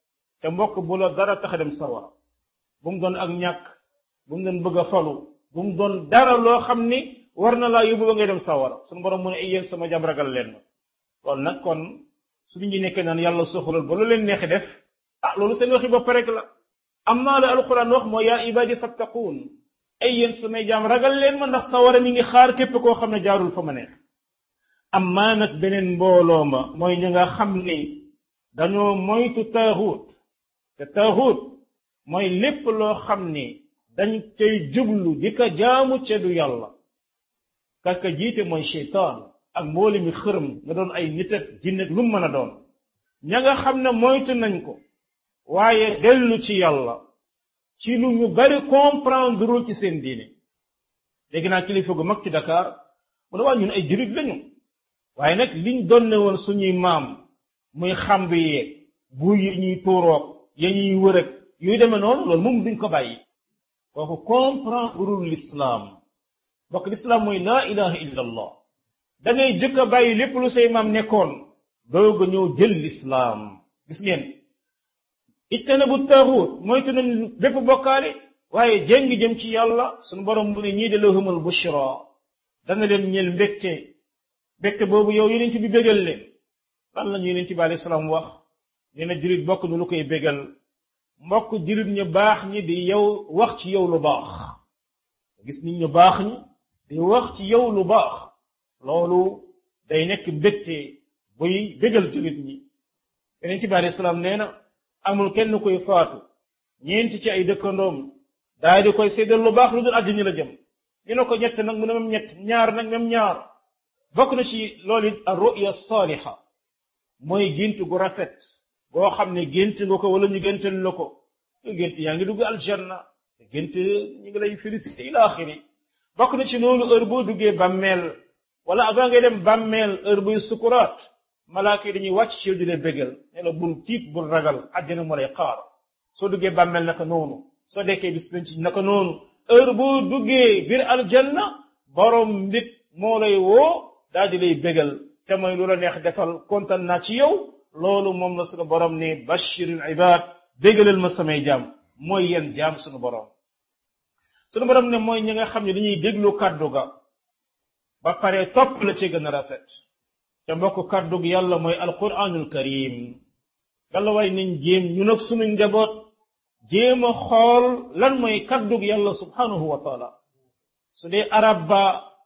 te mbokk bu la dara tax a dem sawara bu mu doon ak ñàkk bu mu doon bëgg a falu bu mu doon dara loo xam ni war na laa yóbbu ba ngay dem sawara suñu borom mu ne ay yéen sama jam ragal leen ma loolu nag kon suñu ñi nekkee naan yàlla soxalal ba lu leen neexi def ah loolu seen waxi bopp rek la amma la alquran wax mooy yaa ibadi fattaquun ay yéen samay jaam ragal leen ma ndax sawara mi ngi xaar képp koo xam ne jaarul fa ma neex amma nag beneen mbooloo ma mooy ñi nga xam ni dañoo moytu taaxuut te taaxuut mooy lépp loo xam ni dañ cay jublu di ka jaamu ca du yàlla kaka jiite mooy cheytaan ak mbooli mi xërëm nga doon ay nit ak jinne ak lu mu mën a doon ña nga xam ne moytu nañ ko waaye dellu ci yàlla ci lu ñu bari comprendre ci seen diine dégg naa kilifa gu mag ci Dakar mu ne waa ñun ay jurit lañu waaye nag liñ donne woon suñuy maam muy xamb yeeg bu yi ñuy tuuroog ya ñuy wërëg yuy demee noonu loolu moom duñ ko bàyyi kooku comprendre l'islam bokk l'islam mooy laa ilaha illa allah da ngay jëkk a bàyyi lépp lu say maam nekkoon doog a ñëw jël l'islam gis ngeen ittana bu taaxuut moytu nañ bépp bokkaale waaye jéng jëm ci yàlla suñu borom mu ne ñii de lahumul bushra dana leen ñeel mbégte mbégte boobu yow yonent bi bégal leen lan la ñu yonent bi alayhi salaam wax nee na jurit bokk nu lu koy bégal mbokk jurit ñu baax ñi di yow wax ci yow lu baax gis nit ñu baax ñi di wax ci yow lu baax loolu day nekk mbégte buy bégal jurit ñi yonent bi alayhi salaam nee na amul kenn koy faatu ñeenti ci ay dëkkandoom daal di koy séddal lu baax lu dul àjjana la jëm ñu ne ko ñett nag mu ne même ñett ñaar nag même ñaar bokk na ci loolu it ar ruya saaliha mooy gént gu rafet boo xam ne gént nga ko wala ñu géntal la ko gént yaa ngi dugg aljanna gént ñu ngi lay félicité ila axiri bokk na ci loolu heure boo duggee bàmmeel wala avant ngay dem bàmmeel heure buy sukuraat malaaka yi dañuy wàcc ci yow di la bégal ne la bul tiit bul ragal àjjana moo lay xaar soo duggee bàmmeel naka noonu soo dekkee bis penc naka noonu heure boo duggee biir aljanna borom mbit moo lay woo daal di lay bégal te mooy lu la neex defal kontaan naa ci yow loolu moom la sunu borom ne bashiril ibad bégalal ma samay jaam mooy yéen jaam sunu borom sunu borom ne mooy ñi nga xam ne dañuy déglu kàddu ga ba pare topp la ci gën a rafet te mbokk kàddug yàlla mooy alquranul karim yàlla waay nañ jéem ñu nag sunu njaboot jéem a xool lan mooy kàddug yàlla subhanahu wa taala su dee arab ba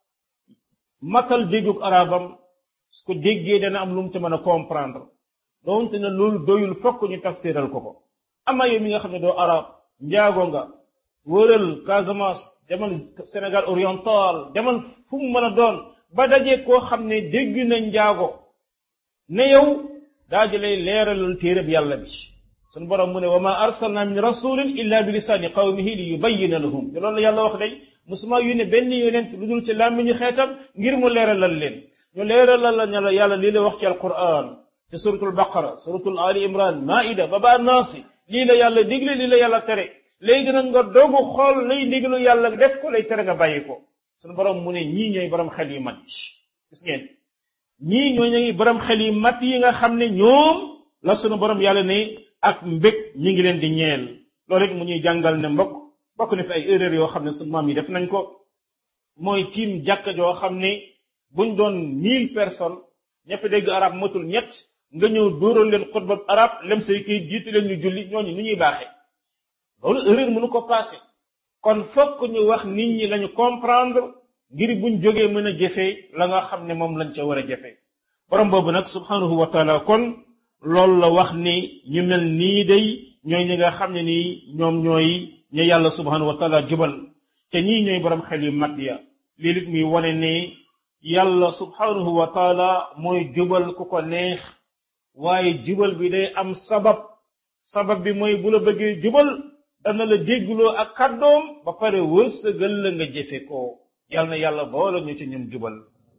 matal déggug arabam su ko déggee dana am lu mu ci mën a comprendre doonte ne loolu doyul fokk ñu tafsiral ko ko ama yow mi nga xam ne doo arab njaago nga wëral Casamance demal Sénégal oriental demal fu mu mën a doon ba dajee koo xam ne dégg na njaago ne yow daa di lay leeralal téereb yàlla bi sunu borom mu ne wa ma arsalna min rasulin illa bi lisaani qawmihi li yubayyina lahum te loolu la yàlla wax day musuma yónne benn yonent lu dul ci làmmiñu xeetam ngir mu leeralal leen ñu leeralal la ña la yàlla lii la wax ci alquran ci suratul baqara suratul ali imran maida ba ba naasi lii la yàlla digle lii la yàlla tere léegi nag nga dogu xool lay diglu yàlla def ko lay tere nga bàyyi ko sunu borom mu ne ñii ñooy borom xel yu mat yi gis ngeen ñii ñooy ñooy borom xel yu mat yi nga xam ne ñoom la sunu borom yàlla ne ak mbég mi ngi leen di ñeel loolu it mu ñuy jàngal ne mbokk bokk na fi ay erreur yoo xam ne sunu maam yi def nañ ko mooy tiim jàkka joo xam ne buñ doon mille personnes ña fi dégg arab matul ñett nga ñëw dóoral leen xutba arab lem say kii jiitu leen ñu julli ñooñu nu ñuy baaxee loolu erreur mënu ko passé kon fokk ñu wax nit ñi lañu comprendre ngir buñ jógee mën a jëfee la nga xam ne moom lañ ca war a jëfee borom boobu nag subhanahu wa taala kon loolu la wax ni ñu mel nii day ñooy ñi nga xam ne nii ñoom ñooy ñu yàlla subhanahu wa taala jubal te ñii ñooy borom xel yu mat ya lii lit muy wane ni yàlla subhanahu wa taala mooy jubal ku ko neex waaye jubal bi day am sabab sabab bi mooy bu la bëggee jubal dana la déggloo ak kàddoom ba pare wërsëgal la nga jëfe ko yal na yàlla boole ñu ci ñum jubal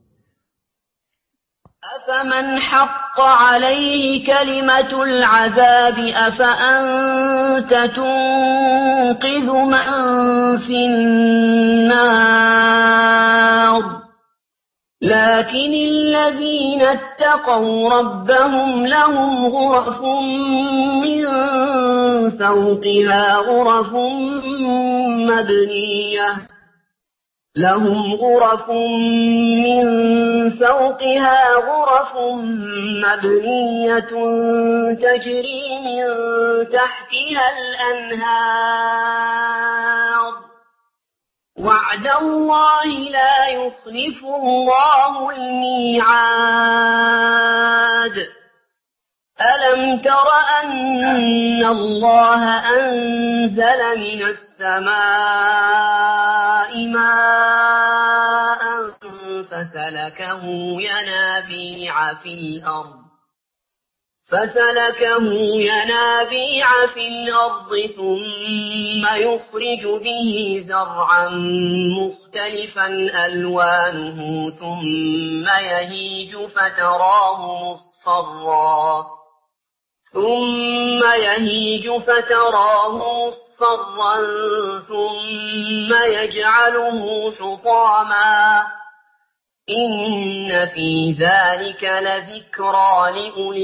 أفمن حق عليه كلمة العذاب أفأنت تنقذ من في النار لكن الذين اتقوا ربهم لهم غرف من فوقها غرف مبنية لهم غرف من فوقها غرف مبنية تجري من تحتها الأنهار وعد الله لا يخلف الله الميعاد ألم تر أن الله أنزل من السماء ماء فسلكه ينابيع في الأرض فسلكه ينابيع في الأرض ثم يخرج به زرعا مختلفا ألوانه ثم يهيج فتراه مصفرا ثم يهيج فتراه مصفرا ثم يجعله حطاما إن في ذلك لذكرى لأولي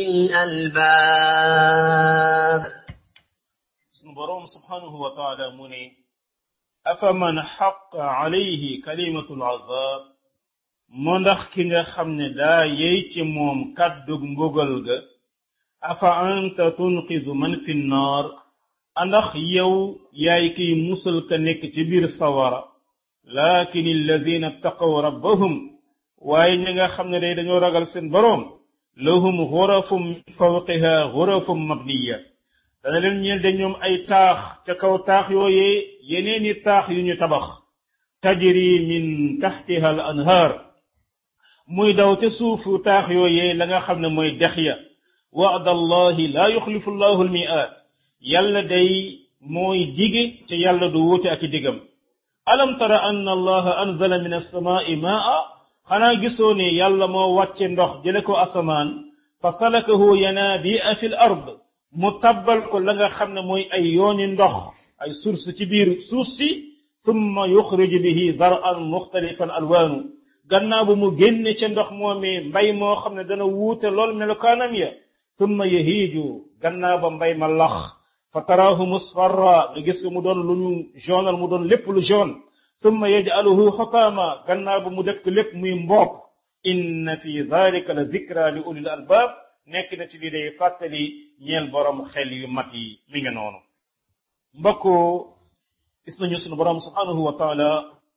الألباب sunu boroom subhanahu wa taala mu ne afaman xaqa alayhi kalimatul azab moo ndax ki nga xam ne daa yey ci moom kàddug mbugal ga afa anta tunqizu man fi nnaar andax yow yaay kiy musal ka nekk ci biir sawara lakin alladina ttaqaw rabbahum waaye ñi nga xam ne day dañoo ragal seen boroom lahum xurafum min fawqiha xurafum mabniya dana leen ñeel de ñoom ay taax ca kaw taax yooyee yeneeni taax yu ñu tabax tajri min taxtiha al anhaar muy daw ca suufu taax yooyee la nga xam ne mooy dex ya waada allahi laa yuxlifu llahu al mi'aad yàlla day mooy dige te yàlla du wuute ak i digam alam tara anna allaha anzala min alsamaai maa xanaa gisoo ne yàlla moo wàcce ndox jële ko asamaan fa salakahu yanaabi'a fi l ard mu tabbal ko la nga xam ne mooy ay yooni ndox ay source ci biir suuf si thumma yuxriju bihi zar'an muxtalifan alwaanu gannaaw bu mu génne ca ndox moomee mbay moo xam ne dana wuute lool melokaanam ya thumma yahiiju gannaaw ba mbay ma lax fa taraahu musfarra nga gis ko mu doon lu ñu jaunal mu doon lépp lu jaune thumma yaj'aluhu xutaama gannaaw ba mu def ko lépp muy mboop inna fi dhalika la zikra li ulil albaab nekk na ci li day fàttali ñeel borom xel yu mat yi mi ngi noonu mbokk gis nañu sunu borom subhanahu wa taala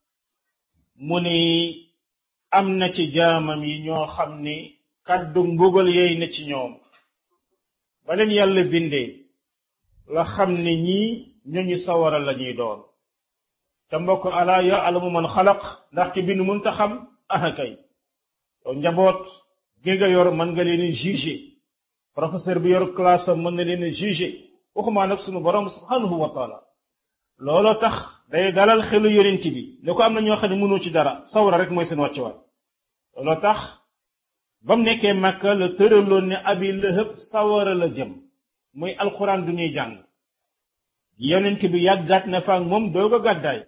mu ni am na ci jaamam yi ñoo xam ni kàddu mbugal yeey na ci ñoom ba leen yàlla bindee la xam ne ñii ñooñu sawara la ñuy doon te mbokk ala yaalamu man xalaq ndax ki bind mun ta xam aha kay yow njaboot gi nga yor mën nga leen jugé professeur bi yor classe am mën na leen jugé waxumaa nag sunu borom subhanahu wa taala looloo tax day dalal xelu yonent bi ne ko am na ñoo xam ne mënoo ci dara sawara rek mooy seen wàccuwaay looloo tax ba mu nekkee Makka la tëraloon ne abi lëhëb sawara la jëm muy alquran du ñuy jàng yonent bi yàggaat na fa ak moom doog a gàddaay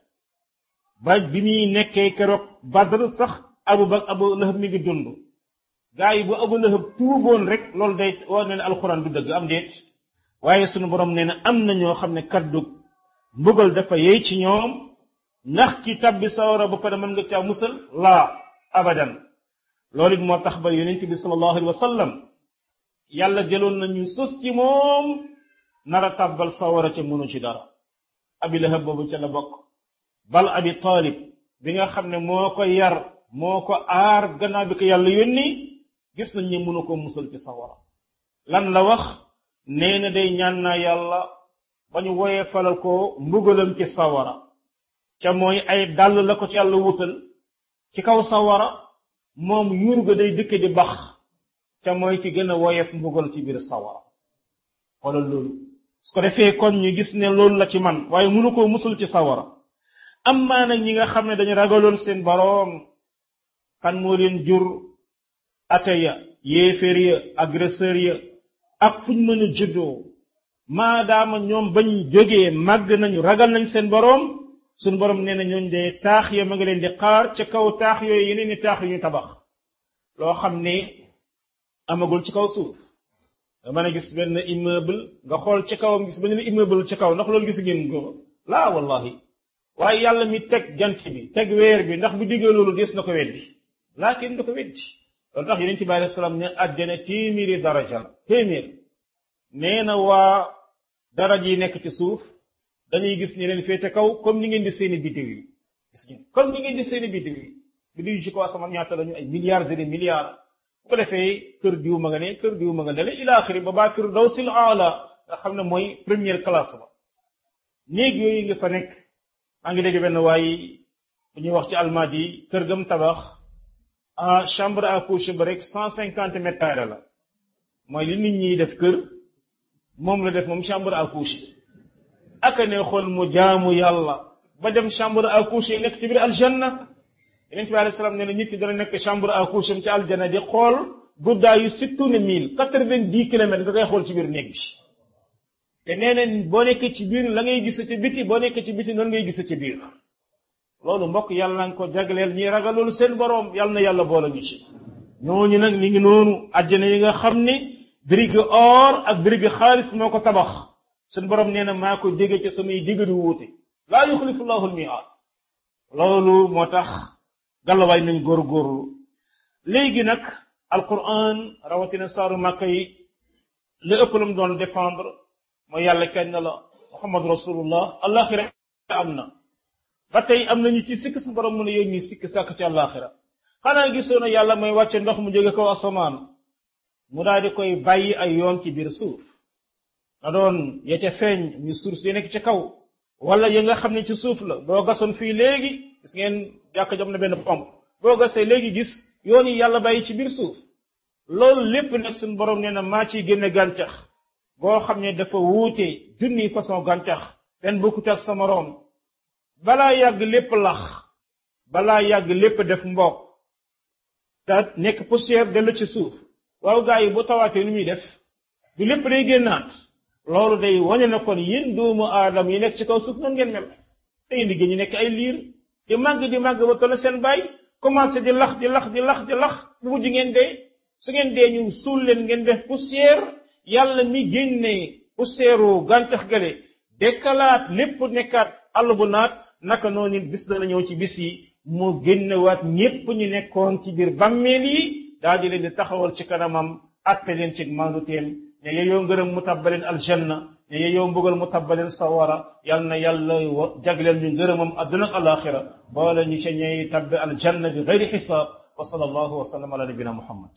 ba bi muy nekkee keroog Badr sax abu ba abu lëhëb mi ngi dund gaa yi bu abu lëhëb tuuboon rek loolu day war na ne alquran du dëgg am déet waaye sunu borom nee na am na ñoo xam ne kaddu mbugal dafa yey ci ñoom ndax ki tabbi sawara ba pare mën nga caa musal laa abadan loolu it moo tax ba yonent bi sallallahu alayhi wa sallam yàlla jëloon nañu sos ci moom nar a tàbbal sawara ca mënu ci dara abi lahab boobu ca la bokk bal abi talib bi nga xam ne moo ko yar moo ko aar gannaaw bi ko yàlla yónni gis nañ ne mënu ko musal ci sawara lan la wax nee na day ñaan naa yàlla ba ñu woyee falal ko mbugalam ci sawara ca mooy ay dàll la ko ci yàlla wutal ci kaw sawara moom yuur ga day dëkk di bax ca mooy ki gën a woyef mbugal ci biir sawara xoolal loolu su ko defee kon ñu gis ne loolu la ci man waaye mënu koo musul ci sawara am maa nag ñi nga xam ne dañu ragaloon seen boroom kan moo leen jur ate ya yéeféer ya agresseur ya ak fuñ mën a juddoo maadaama ñoom bañ jógee màgg nañu ragal nañ seen boroom suñ boroom nee na ñooñ de taax ya ma nga leen di xaar ca kaw taax yooyu yeneen ni taax yu ñu tabax loo xam ne amagul ci kaw suuf nga mën a gis benn immeuble nga xool ci kawam gis benn immeuble ci kaw ndax loolu gis ngeen ko laa wallahi waaye yàlla mi teg jant bi teg weer bi ndax bu diggee loolu des na ko weddi laakin du ko weddi loolu tax yonent bi alayhi salaam ne àjjana téeméeri daraja la téeméer nee na waa daraj yi nekk ci suuf dañuy gis ñi leen féete kaw comme ni ngeen di seeni biddiw yi gis ngeen comme ni ngeen di seeni biddiw yi biddiw yi ci kaw asamaan ñaata lañu ay milliards et des milliards bu ko defee kër diw ma nga ne kër diw ma nga ne la ila axiri ba baa kër daw sil aala nga xam ne mooy première classe ba néeg yooyu nga fa nekk maa ngi dégg benn waay bu ñuy wax ci almaad yi kër gam tabax ah chambre à coucher ba rek cent cinquante mètres carrés la mooy li nit ñi def kër moom la def moom chambre à coucher aka ne xool mu jaamu yàlla ba dem chambre à coucher nekk ci biir aljanna yeneen bi alayhi salaam nee na nit ki dana nekk chambre à coucher ci aljanna di xool guddaayu sittuuna mille quatre-vingt-dix kilomètres nga koy xool ci biir néeg bi te nee na boo nekkee ci biir la ngay gis ci biti boo nekkee ci biti noonu ngay gis ci biir loolu mbokk yàlla na ko jagleel ñi ragal loolu seen boroom yàlla na yàlla boole ñu ci ñooñu nag mi ngi noonu àjjana yi nga xam ni brique or ak brique xaalis moo ko tabax seen boroom nee na maa ko dégg ci samay digg di wuute laa yuxlifu llahu almiaad loolu moo tax gàllawaay nañ góorgóorlu léegi nag alquran rawatina saaru màkka yi li ëpp lu mu doon défendre mooy yàlla kenn la muhammad rasulullah alaxira am na ba tey am nañu ci sikk sa borom mu ne yéen ñi sikk sàkk ci àllaaxira xanaa gisoon na yàlla mooy wàcce ndox mu jóge kaw asamaan mu daal di koy bàyyi ay yoon ci biir suuf na doon ya ca feeñ ñu suuf si nekk ci kaw wala ya nga xam ne ci suuf la boo gasoon fii léegi gis ngeen jàkk jam na benn pompe boo gasee léegi gis yoon yi yàlla bàyyi ci biir suuf loolu lépp nag suñu borom nee na maa ciy génne gàncax boo xam ne dafa wuute junni façon gàncax benn bokkut ak sa moroom balaa yàgg lépp lax balaa yàgg lépp def mbokk te nekk poussière dellu ci suuf waaw gaa yi bu tawaatee nu muy def du lépp day génnaat loolu day wane na kon yéen doomu aadam yi nekk ci kaw suuf noonu ngeen mel day liggéey ñu nekk ay liir di màgg di màgg ba toll seen baay commencé di lax di lax di lax di lax bu mujj ngeen dee su ngeen dee ñu suul leen ngeen def poussière yàlla mi génne poussière u gàncax gale dekkalaat lépp nekkaat àll bu naat naka noonu bis dana ñëw ci bis yi mu génnewaat ñépp ñu nekkoon ci biir bàmmeel yi daal di leen di taxawal ci kanamam atte leen ci manduteem ne yeyoo ngërëm mu tabbaleen aljanna ne yeyoo mbugal mu tabbaleen sawara yal na yàlla jagleel ñu ngërëmam adduna ak alaxira boole ñu ca ñey tabbe aljanna bi gayri xisaab wa sallallahu wa sallam ala nabina muhammad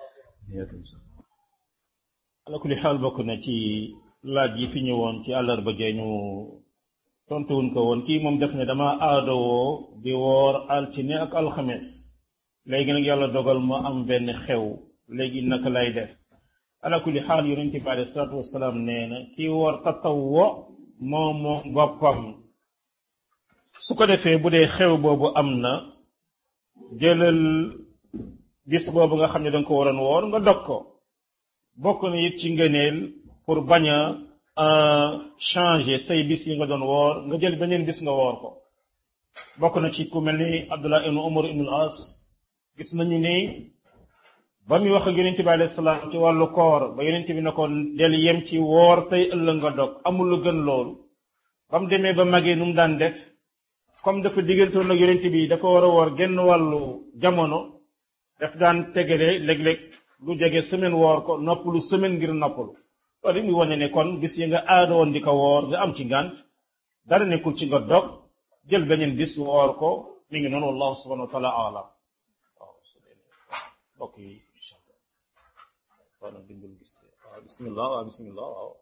ala kulli xaal bokk na ci laaj yi fi ñëwoon ci àllarba gee ñu tontuwuñ ko woon kii moom def ne dama aadowoo di woor altine ak alxames léegi nag yàlla dogal ma am benn xew léegi naka lay def ala kulli xaal yonente bi alei salatu wasalaam nee na kii woor tatawwo moom moom boppam su ko defee bu dee xew boobu am na jëlal bis boobu nga xam ne danga ko waroon woor nga dog ko bokk na it ci ngëneel pour bañ a changer say bis yi nga doon woor nga jël beneen bis nga woor ko bokk na ci ku mel ni Abdullah ibnu Umar ibnu al-As gis nañu ni ba muy wax ak yonente bi alayhi salaam ci wàllu koor ba yonente bi ne ko del yem ci woor tey ëllëg nga dog amul lu gën loolu ba mu demee ba magee nu mu daan def comme dafa diggantoon ak yonente bi dafa war a woor genn wàllu jamono daf daan tegale léeg-léeg lu jege semaine woor ko noppalu semaine ngir noppalu loolu muy wane ne kon bis yi nga aada woon di ko woor nga am ci ngànt dara nekkul ci nga dog jël beneen bis woor ko mi ngi noonu wallahu subhanahu wa taala alam waaw mbokk yi incha allah waaw nag dimbal gis waaw bismillah waaw bismillah waaw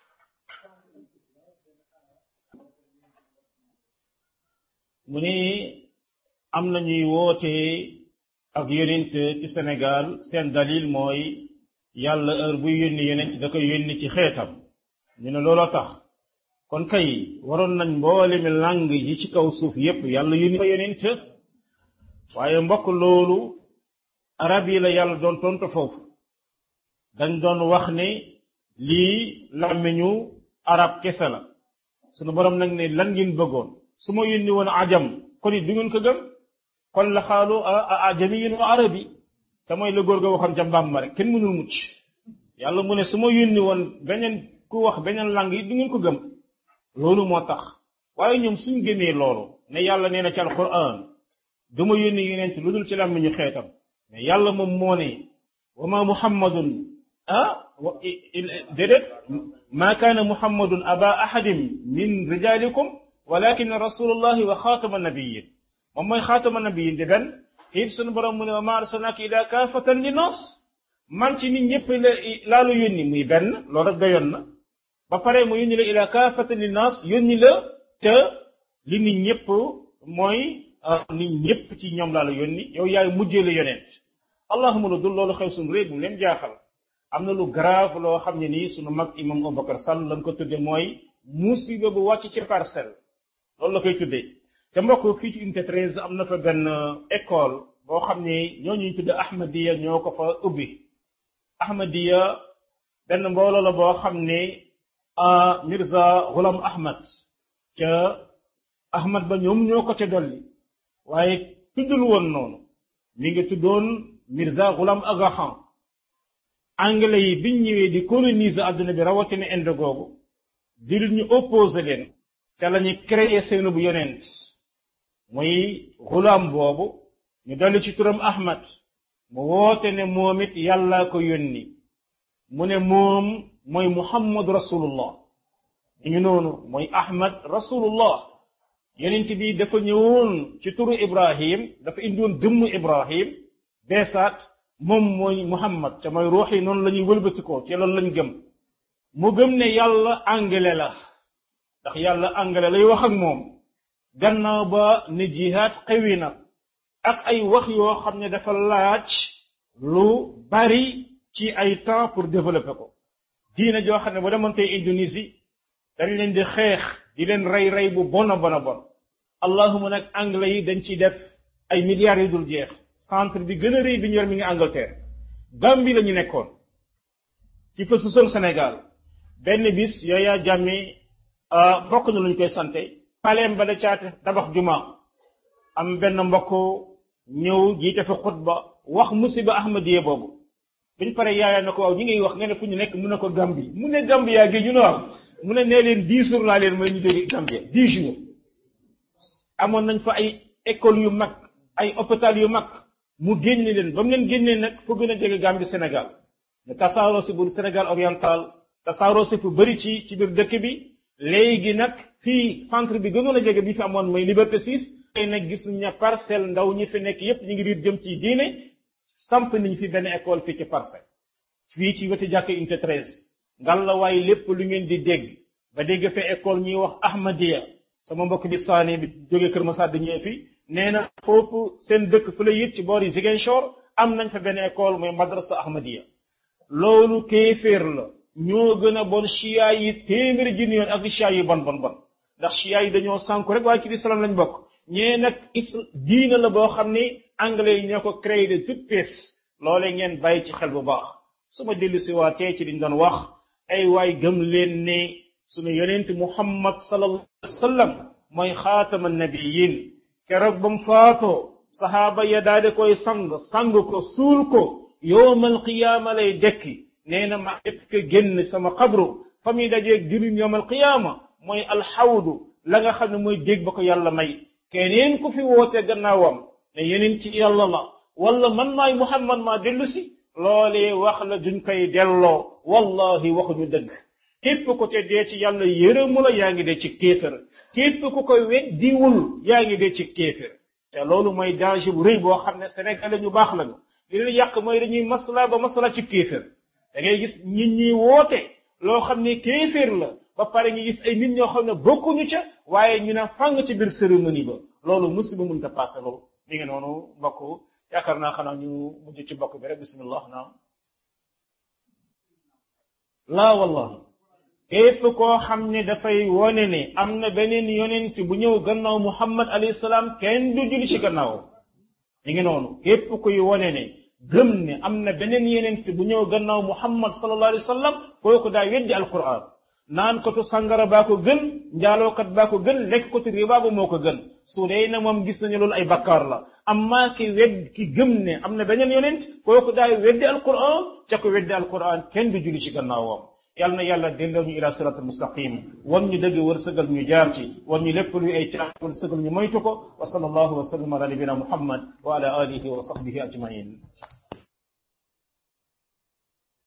mu ni am na ñuy woote ak yonent ci Sénégal seen dalil mooy yàlla heure buy yónni yonent da koy yónni ci xeetam ñu ne looloo tax kon kay waroon nañ mboolemi langue yi ci kaw suuf yépp yàlla yónni fa yonent waaye mbokk loolu arab yi la yàlla doon tontu foofu dañ doon wax ne lii làmmiñu arab kese la sunu borom nag ne lan ngeen bëggoon su ma yónni woon ajam kon it du ngeen ko gëm kon la xaalu ajamiyin wa arabi te mooy la góor ga waxoon ca mbaam ma rek kenn mënul mucc yàlla mu ne su ma yónni woon beneen ku wax beneen langue yi du ngeen ko gëm loolu moo tax waaye ñoom suñ gëmee loolu ne yàlla nee na ci alquran du ma yónni yonent lu dul ci làmmiñu xeetam mais yàlla moom moo ne wa ma muhammadun ah déedéet ma kaana muhammadun aba ahadin min rijalikum walakin rasulullahi wa xaatama nabiyin moom mooy xaatama nabiyin di benn xiib sunu borom mu ne wa ma arsalnaaka ila kaafatan li nas man ci nit ñëpp la laa la yónni muy benn loolu rek doyoon na ba pare mu yónni la ila kaafatan li nas yónni la te li nit ñëpp mooy nit ñëpp ci ñoom laa la yónni yow yaay mujjee la yonent allahuma lu dul loolu xew suñu réew bu leen jaaxal am na lu grave loo xam ne nii sunu mag imam Aboubacar Sall la ko tudde mooy musiba bu wàcc ci parcelle loolu la koy tuddee te mbokk fii ci unité 13 am na fa benn école boo xam ne ñoo ñuy tudde Ahmadiya ñoo ko fa ubbi Ahmadiya benn mbooloo la boo xam ne Mirza Ghulam Ahmad ca Ahmad ba ñoom ñoo ko ca dolli waaye tuddul woon noonu mi ngi tuddoon Mirza Ghulam Aga Khan anglais yi biñ ñëwee di coloniser àdduna bi rawatina Inde googu di ñu opposé leen ca la ñu créé seenu bu yonent muy Ghulam boobu ñu dolli ci turam Ahmad mu woote ne moom it yàllaa ko yónni mu ne moom mooy Muhammad rasulullah ñu ngi noonu mooy Ahmad rasulullah yonent bi dafa ñëwoon ci turu Ibrahim dafa indiwoon jëmmu Ibrahim beesaat moom mooy Muhammad te mooy ruux yi noonu la ñuy wëlbatikoo ci loolu lañ gëm mu gëm ne yàlla anglais la ndax yàlla anglais lay wax ak moom gannaaw ba ne jihaad xewi na ak ay wax yoo xam ne dafa laaj lu bari ci ay temps pour développer ko diina joo xam ne bu demoon tey Indonésie dañ leen di xeex di leen rey rey bu bon a bon a bon allahuma nag anglais yi dañ ciy def ay milliards yu dul jeex centre bi gën a rëy bi ñu yor mi ngi Angleterre Gambie la ñu nekkoon ci fa susoon Sénégal benn bis yooyaa jàmmi bokk na lu ñu koy sante paleem ba da caate tabax juma am benn mbokk ñëw jiite fa xutba wax musiba ahmadiye boobu buñ pare yaaya na ko waaw ñi ngay wax nga ne fu ñu nekk mu ne ko Gambie mu ne Gambie yaa gi ñu ne waaw mu ne nee leen dix jours laa leen mooy ñu jóge Gambie dix jours amoon nañ fa ay école yu mag ay hôpital yu mag mu génne leen ba mu leen génnee nag fu gën a jege Gambie Sénégal ñu tasaaroo si bu Sénégal oriental tasaaroo si fu bëri ci ci biir dëkk bi léegi nag fii centre bi gënoon a jege bi fi amoon mooy Liberté 6 tey nag gis nañ ne parcelle ndaw ñi fi nekk yépp ñu ngi riir jëm ci diine samp nañ fi benn école fii ci parcelle fii ci wetu jàkk unité 13 ngal la waaye lépp lu ngeen di dégg ba dégg fa école ñuy wax Ahmadiya sama mbokk bi saane bi jógee Kër Masar di ñëw fi nee na foofu seen dëkk fu la yit ci boori Ziguinchor am nañ fa benn école mooy madrasa Ahmadiya loolu kéeféer la ñoo gën a bon chia yi téeméeri junni yoon ak chia yi bon bon bon ndax chia yi dañoo sànku rek waaye ci islam lañ bokk ñee nag is diina la boo xam ni anglais yi ñoo ko créé de toute pièce loolee ngeen bàyyi ci xel bu baax su ma dellu si waa tey ci liñ doon wax ay waay gëm leen ne sunu yonent muhammad sallallahu alayhi wa sallam mooy xaatama nabiyin keroog ba mu faatoo saxaaba ya daal di koy sang sang ko suul ko yowmal qiyaama lay dekki nee na ma jëkk génn sama xabru fa muy dajeeg juróom yowmal qiyaama mooy alxawdu la nga xam ne mooy dégg ba ko yàlla may keneen ku fi woote gannaawam ne yeneen ci yàlla la wala man maay muhammad maa dellu si loolee wax la duñ koy delloo wallahi waxuñu dëgg képp ku te dee ci yàlla yërëmu la yaa ngi dee ci kéefër képp ku ko weddiwul yaa ngi dee ci kéefër te loolu mooy danger bu rëy boo xam ne sénégalais ñu baax lañu li leen yàq mooy dañuy masla ba masla ci kéefër da ngay gis nit ñi woote loo xam ne kéefër la ba pare ñu gis ay nit ñoo xam ne bokkuñu ca waaye ñu ne fàng ci biir cérémonie ba loolu musiba mënta passé loolu mi ngi noonu mbokk yaakaar naa xanaa ñu mujj ci mbokk bi rek bismillah naam laa wallahi képp koo xam ne dafay wone ne am na beneen yonent bu ñëw gannaaw muhammad alayhi salaam kenn du julli ci gannaaw mi ngi noonu képp kuy wone ne gëm ne am na beneen yonent bu ñëw gannaaw muhammad sallallahu alayhi wa sallam kooku daa weddi alquran naan kotu sangara baa ko gën njaalookat baa ko gën lekk kotu riba ba moo ko gën su dee na moom gis nañu loolu ay bakkaar la amma ki wedd ki gëm ne am na beneen yonent kooku daay weddi alquran ca ko weddi alquran kenn du julli ci gannaawam yàlla na yàlla delloo ñu ila sirat almustaqim wan ñu dëgg wërsëgal ñu jaar ci wan ñu lépp luy ay caax wërsëgal ñu moytu ko wa sallallahu wa sallam ala nabina muhammad wa ala alihi wa sahbihi ajmain